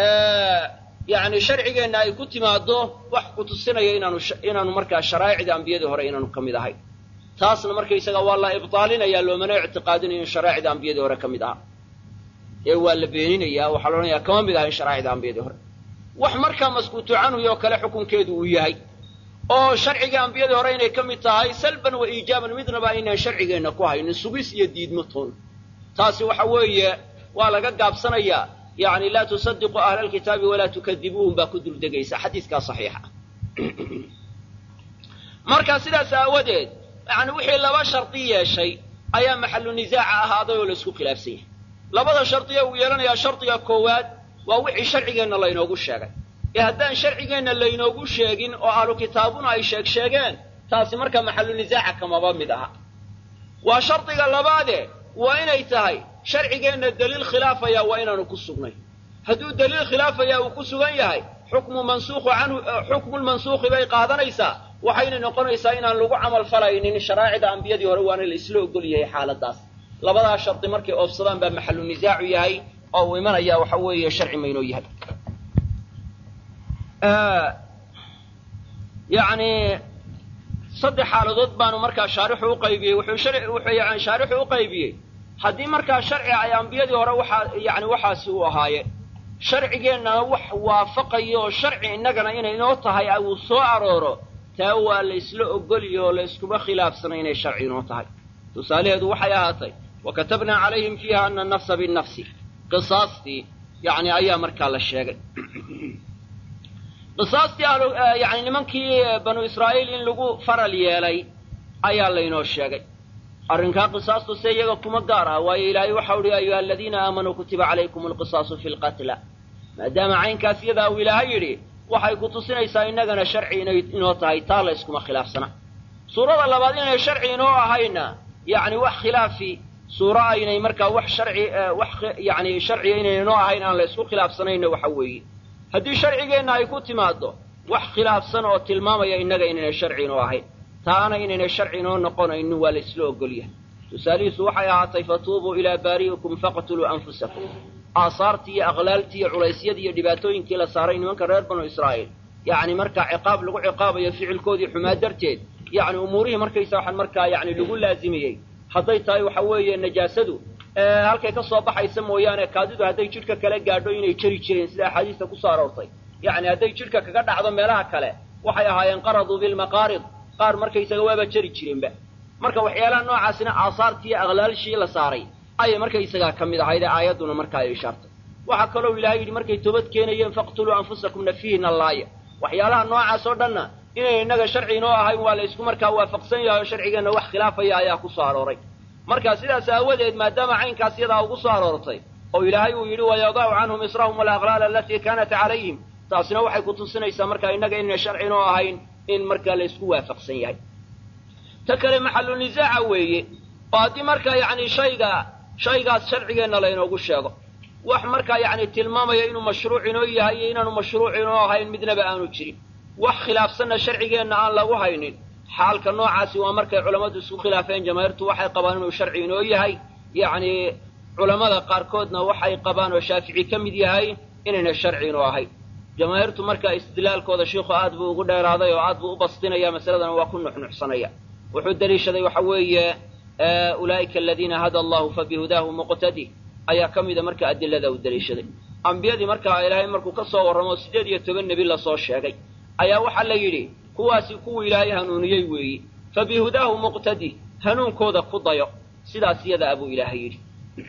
yacni sharcigeenna ay ku timaado wax ku tusinaya inaanu inaanu markaa sharaa'icda ambiyadii hore inaanu ka mid ahay taasna markaysaga waa la ibtaalinaya loomana ictiqaadinayo in sharaa'icda ambiyadii hore ka mid aha ee waa la beeninaya waxaa la odhanaya kama mid ahayn sharaa'icda ambiyadii hore wax markaa maskuutu canhu oo kale xukunkeedu uu yahay oo sharciga ambiyadii hore inay ka mid tahay salban wa iijaaban midnaba aynaan sharcigeenna ku haynin sugis iyo diidmo toon taasi waxa weeye waa laga gaabsanayaa yacni laa tusadiquu ahla alkitaabi walaa tukadibuuhum baa ku duldegaysa xadiiskaa saxiixa marka sidaas aawadeed yani wixii laba shardi yeeshay ayaa maxalu nisaaca ahaaday oo la isku khilaafsan yahay labada shardiya uu yeelanayaa shardiga koowaad waa wixii sharcigeenna laynoogu sheegay ee haddaan sharcigeenna laynoogu sheegin oo ahlu kitaabuna ay sheeg sheegeen taasi marka maxalu nisaaca kamaba mid aha waa shardiga labaade waa inay tahay sharcigeenna daliil khilaafaya waa inaanu ku sugnay hadduu daliil khilaafaya uu ku sugan yahay xukmu mansuukhu canhu xukmu lmansuukhi bay qaadanaysaa waxayna noqonaysaa inaan lagu camal falaynin sharaa'icda ambiyadii hore waana la isla ogol yahay xaaladaas labadaa shardi markay oofsadaan baa maxalu nisaacu yahay oo uu imanaya waxa weeye sharci maynoo yahay yacni saddex xaaladood baanu markaa shaarixu uqaybiyey wuxuu wuxuu yani shaarixu u qaybiyey haddii markaa sharci ay ambiyadii hore waxaa yani waxaasi u ahaayeen sharcigeennana wax waafaqayo oo sharci innagana inay inoo tahay uu soo arooro taa waa la ysla ogoliyo oo la yskuma khilaafsana inay sharci inoo tahay tusaalaheedu waxay ahaatay wa katabnaa calayhim fiiha ana anafsa binnafsi qisaastii yacni ayaa markaa la sheegay qisaastii yani nimankii banu israa'iil in lagu faral yeelay ayaa laynoo sheegay arrinkaa qisaastu se iyaga kuma gaar ah waayo ilaahay waxau uhi ayuha aladiina aamanuu kutiba calaykum alqisaasu fi lqatla maadaama caynkaas iyadaa uu ilaahay yidhi waxay ku tusinaysaa innagana sharci inay inoo tahay taa la yskuma khilaafsana suurada labaad inay sharci inoo ahayna yacni wax khilaafi suuro aynay markaa wax sharci wax yani sharciga inay inoo ahayn aan la ysku khilaafsanayna waxa weeye haddii sharcigeenna ay ku timaaddo wax khilaafsan oo tilmaamaya innaga inaynay sharci inoo ahayn taana inaynay sharci inoo noqonaynin waa la isla ogolyahay tusaalihiisu waxay ahaatay fatuubuu ilaa baari'ikum faqtuluu anfusakum aasaartii iyo aqlaaltii iyo culaysyadii iyo dhibaatooyinkii la saaray nimanka reer banu israa'iil yacni markaa ciqaab lagu ciqaabayo ficilkoodii xumaa darteed yacni umuurihii markaysa waxaan markaa yacni lagu laazimiyey hadday tahay waxa weeye najaasadu halkay ka soo baxaysa mooyaane kaadidu hadday jidhka kale gaadho inay jeri jireen sida axaadiista kusoo aroortay yacni hadday jidhka kaga dhacdo meelaha kale waxay ahaayeen qaraduu bilmaqaarid qaar markaysaga waaba jeri jireenba marka waxyaalaha noocaasina aasaartii iyo aqlaalshii la saaray ayay markaysagaa ka mid ahayd ee aayadduna markaa ay ishaartay waxaa kaloo ilaahay yidhi markay toobad keenayeen faqtuluu anfusakum nafiihina laaya waxyaalaha noocaas oo dhanna inay innaga sharci inoo ahayn waa la ysku markaa waafaqsan yahay oo sharcigeenna wax khilaafaya ayaa ku soo arooray marka sidaas aawadeed maadaama caynkaas yadaa ugu soo aroortay oo ilaahay uu yidhi wayadacu canhum israhum walaqlaal alatii kaanat calayhim taasina waxay ku tusinaysaa markaa innaga inayna sharci inoo ahayn in markaa la ysku waafaqsan yahay ta kale maxalu nisaaca weeye oo haddii markaa yacni shayga shaygaas sharcigeenna laynoogu sheego wax markaa yacni tilmaamaya inuu mashruuc inoo yahay iyo inaanu mashruuc inoo ahayn midnaba aanu jirin wax khilaafsanna sharcigeenna aan lagu haynin xaalka noocaasi waa markay culammadu isku khilaafeen jamaahiirtu waxay qabaan inuu sharci inoo yahay yacni culammada qaarkoodna waxay qabaan oo shaafici ka mid yahay inayna sharci inoo ahayn jamaahiirtu markaa istidlaalkooda shiikhu aad buu ugu dheeraaday oo aad buu u bastinaya masaladana waa ku nuxnuxsanaya wuxuu deliishaday waxa weeye ulaa'ika aladiina hada allahu fabihudaahu muqtadi ayaa ka mida marka adilada u deliishaday ambiyadii markaa ilaahay markuu ka soo warramo siddeed iyo toban nebi lasoo sheegay ayaa waxaa la yidhi kuwaasi kuwuu ilaahay hanuuniyey weeyi fabihudaahu muqtadi hanuunkooda ku dayo sidaas iyada abuu ilaahay yidhi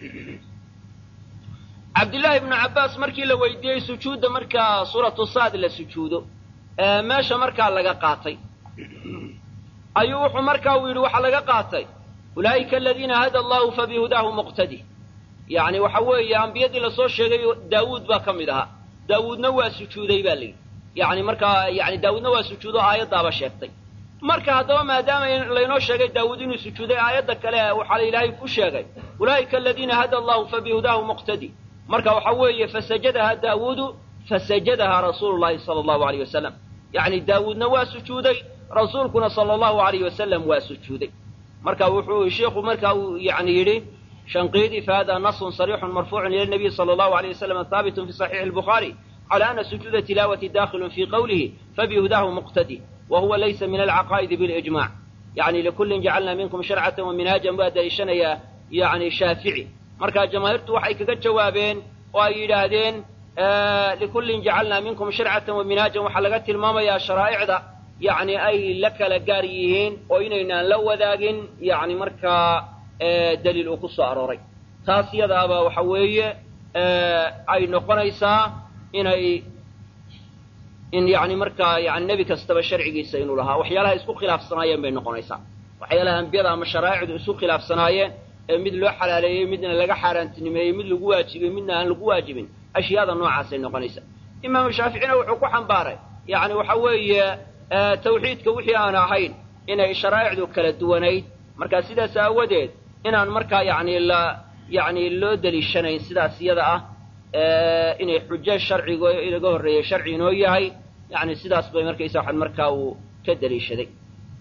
cabdillaahi ibnu cabbaas markii la weydiiyey sujuudda markaa suuratu saad la sujuudo meesha markaa laga qaatay ayuu wuxuu markaa uu yidhi waxaa laga qaatay ulaa'ika aladiina hada allahu fabihudaahu muqtadi yacni waxa weeye ambiyadii lasoo sheegay daawuud baa ka mid ahaa daawuudna waa sujuuday baa layidhi yacni markaa yani daawuudna waa sujuudo aayaddaaba sheegtay marka haddaba maadaama laynoo sheegay daawuud inuu sujuuday aayadda kale waxaa ilaahay ku sheegay ulaa'ika aladiina hada allahu fabihudaahu muqtadi marka waxa weeye fasajadaha daawuudu fasajadaha rasuulu llahi sala allahu alayh wasalam yacni daawuudna waa sujuuday rasuulkuna sala allahu alayh wasalam waa sujuuday marka wuxuu sheikhu marka uu yani yidhi shanqiidi fahada nasun sarixun marfuucun ila nabiy sala allahu alayh wasalam haabitun fi saxiixi albukhaari cala ana sujuuda tilaawati dakhilun fii qowlihi fabihudaahu muqtadi wa huwa laysa min alcaqaa'idi bilijmac yani likullin jacalna minkum sharcatan wa minhaajan baa daliishanayaa yani shaafici marka jamaahiirtu waxay kaga jawaabeen oo ay yidhaahdeen likullin jacalnaa minkum sharcatan wa minhaajan waxaa laga tilmaamayaa sharaa'icda yacni ay la kala gaar yihiin oo inaynaan la wadaagin yacni markaa daliil uu ku soo arooray taas yadaaba waxa weeye ay noqonaysaa inay in yacni markaa yani nebi kastaba sharcigiisa inuu lahaa waxyaalaha isku khilaafsanaayeen bay noqonaysaa waxyaalaha ambiyada ama sharaa'icdu isku khilaafsanaayeen ee mid loo xalaaleeyey midna laga xaaraantinimeeyey mid lagu waajibiyey midna aan lagu waajibin ashyaada noocaasay noqonaysaa imaamu shaaficina wuxuu ku xambaaray yacni waxa weeye tawxiidka wixii aan ahayn inay sharaa'icdu kala duwanayd marka sidaas aawadeed inaan markaa yacni la yacni loo deliishanayn sidaas iyada ah inay xujo sharcigo inaga horreeyey sharci inoo yahay yacni sidaas bay markaysa waxan markaa uu ka deliishaday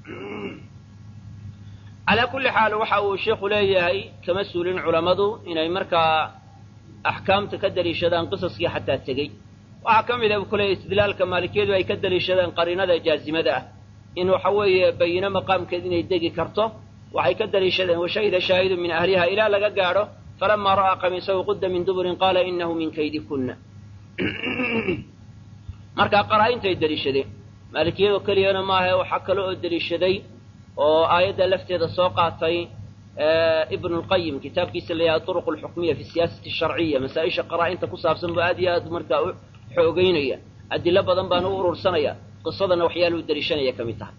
calaa kulli xaal waxa uu sheikhu leeyahay kama suulin culammadu inay markaa axkaamta ka deliishadaan qisaskii xataa tegey waxaa ka mid a kule istidlaalka maalikiyadu ay ka deliishadeen qariinada jaazimada ah in waxa weeye bayino maqaamkeed inay degi karto waxay ka deliishadeen washahida shaahidu min ahliha ilaa laga gaadho falamaa ra'aa qamiisahu qudda min duburin qaala inahu min kaydikunna markaa qaraa-intay deliishadeen maalikiyadoo keliyana maahae waxaa kale oo deliishaday oo aayadda lafteeda soo qaatay ibnu lqayim kitaabkiisa la yidhaha turuq alxukmiya fi siyaasati sharciya masaa-isha qaraa-inta ku saabsan buu aad iyo aad markaa u xoogeynaya adilo badan baana u urursanaya qisadana waxyaaluhu deliishanaya ka mid tahay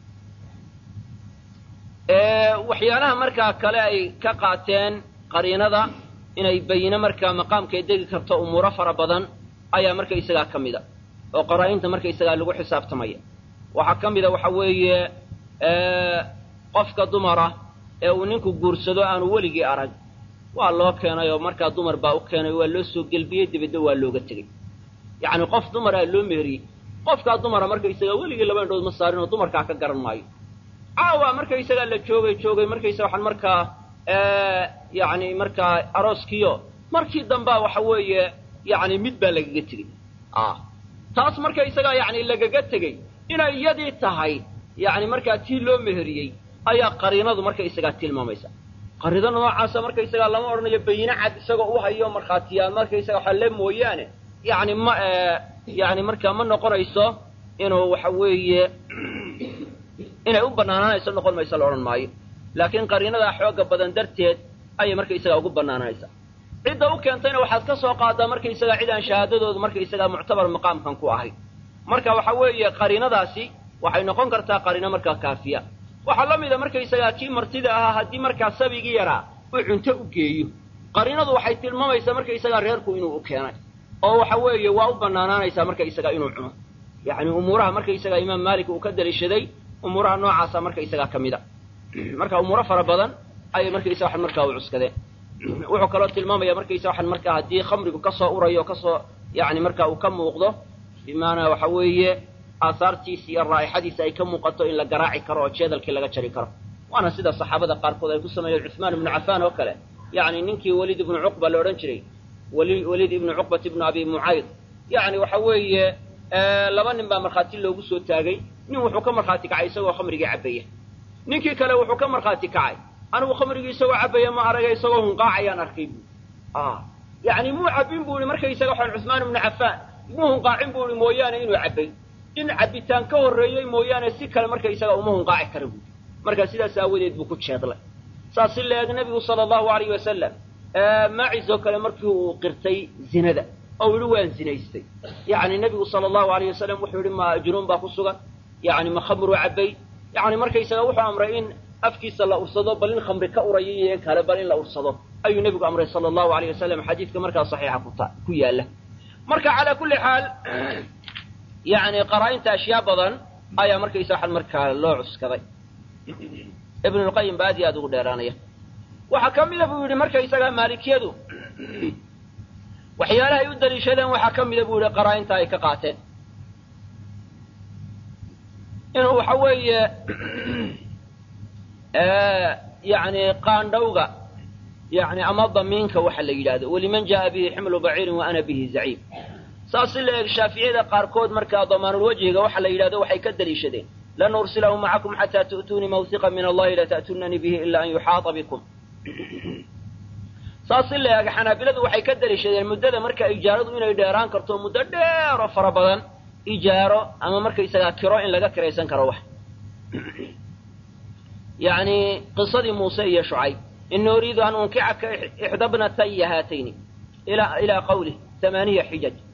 waxyaalaha markaa kale ay ka qaateen qariinada inay bayine markaa maqaamkay degi karto umuuro fara badan ayaa markaysagaa ka mida oo qaraa-inta markaysagaa lagu xisaabtamaya waxaa ka mida waxa weeye qofka dumara ee uu ninku guursado aanu weligii arag waa loo keenay oo markaa dumar baa u keenay waa loo soo gelbiyey dibadna waa looga tegey yacni qof dumaraa loo meheriyey qofkaa dumara markaysagaa weligii laba indhood ma saarin oo dumarkaa ka garan maayo caawa markaysagaa la joogay joogay markaysaga waxaan markaa yacni markaa arooskiyo markii dambaa waxa weeye yacni mid baa lagaga tegey taas markaysagaa yacni lagaga tegey inay iyadii tahay yacni markaa tii loo meheriyey ayaa qariinadu markaysagaa tilmaamaysa qariida noocaasa markaysagaa lama odhanayo bayine cad isagoo u hayo markhaatiyaa markaysaga waxaa le mooyaane yacni ma yacni markaa ma noqonayso inuu waxa weeye inay u bannaanaanayso noqon mayso la odhan maayo laakiin qariinadaa xooga badan darteed ayay markaysagaa ugu bannaanaanaysaa cidda u keentayna waxaad ka soo qaadaa markaysagaa cid aan shahaadadoodu markaysagaa muctabar maqaamkan ku ahayn marka waxa weeye qariinadaasi waxay noqon kartaa qariino markaa kaafiya waxaa la mida markaysagaa kii martida ahaa haddii markaa sabigii yaraa uu cunto u geeyo qariinadu waxay tilmaamaysaa markaysagaa reerku inuu u keenay oo waxa weeye waa u bannaanaanaysaa markaysagaa inuu cuno yacni umuuraha markaysagaa imaam maalik uu ka daliishaday umuuraha noocaasa markaysagaa ka mid a marka umuuro fara badan ayay markaysa waxan markaa u cuskadeen wuxuu kaloo tilmaamaya markaysa waxan markaa haddii khamrigu ka soo urayo kasoo yacni markaa uu ka muuqdo bimaanaa waxa weeye aahaartiisi iyo raa'ixadiisi ay ka muuqato in la garaaci karo oo jeedalkii laga jari karo waana sida saxaabada qaarkood ay ku sameeyeen cuثmaan ibnu cafaan oo kale yacni ninkii weliid ibnu cuqba la odhan jiray weli weliid ibnu cuqbat ibnu abi mucayd yacni waxa weeye laba nin baa markhaati loogu soo taagay nin wuxuu ka markhaati kacay isagoo khamrigii cabaya ninkii kale wuxuu ka markhaati kacay anigu khamrigii isagoo cabaya ma aragay isagoo hunqaacayaan arkay bu yacni muu cabbin bu ihi markaysaga waxaan cuثmaan ibnu cafaan muu hunqaacin bu ihi mooyaane inuu cabbay in cabbitaan ka horreeyey mooyaane si kale markaysaga uma hunqaaci kara buui marka sidaas aawadeed buu ku jeedlay saas si la-eg nebigu sala allahu alayh wasalam maacis oo kale markii uu qirtay zinada oo yihi waan zinaystay yacni nebigu sala allahu alayh wasalam wuxuu yihi ma junuun baa ku sugan yacni ma khamru cabbay yacni markaysaga wuxuu amray in afkiisa la ursado bal in khamri ka uraya iyo kale bal in la ursado ayuu nebigu amray sala allahu alayh wasalam xadiidka markaa saxiixa kuta ku yaalla marka calaa kulli xaal yacni qaraa-inta ashyaa badan ayaa markaysa waxan markaa loo cuskaday ibnulqayim ba aad iyo aad ugu dheeraanaya waxaa ka mida buu yidhi markaysagaa maalikiyadu waxyaalahay u daliishadeen waxaa ka mida buu yihi qaraa-inta ay ka qaateen inuu waxa weeye yani qaandhawga yani ama damiinka waxa la yidhahdo waliman jaءa bihi ximlu baciirin wa ana bihi zaciim saas si la eeg shaaficiyada qaarkood markaa damaanulwajhiga waxa la yidhahdo waxay ka daliishadeen lan ursilahu macakum xataa tu'tuunii mawhiqa min allahi lata'tunanii bihi ila an yuxaata bikum saas si la eeg xanaabiladu waxay ka daliishadeen muddada marka ijaaradu inay dheeraan karto muddo dheer oo fara badan ijaaro ama markaysagaa kiro in laga kiraysan karo wax yacni qisadii muuse iyo shucayb ini uriidu an unkicaka ixda bnataya haatayni ilaa qawlih amaaniya xijaj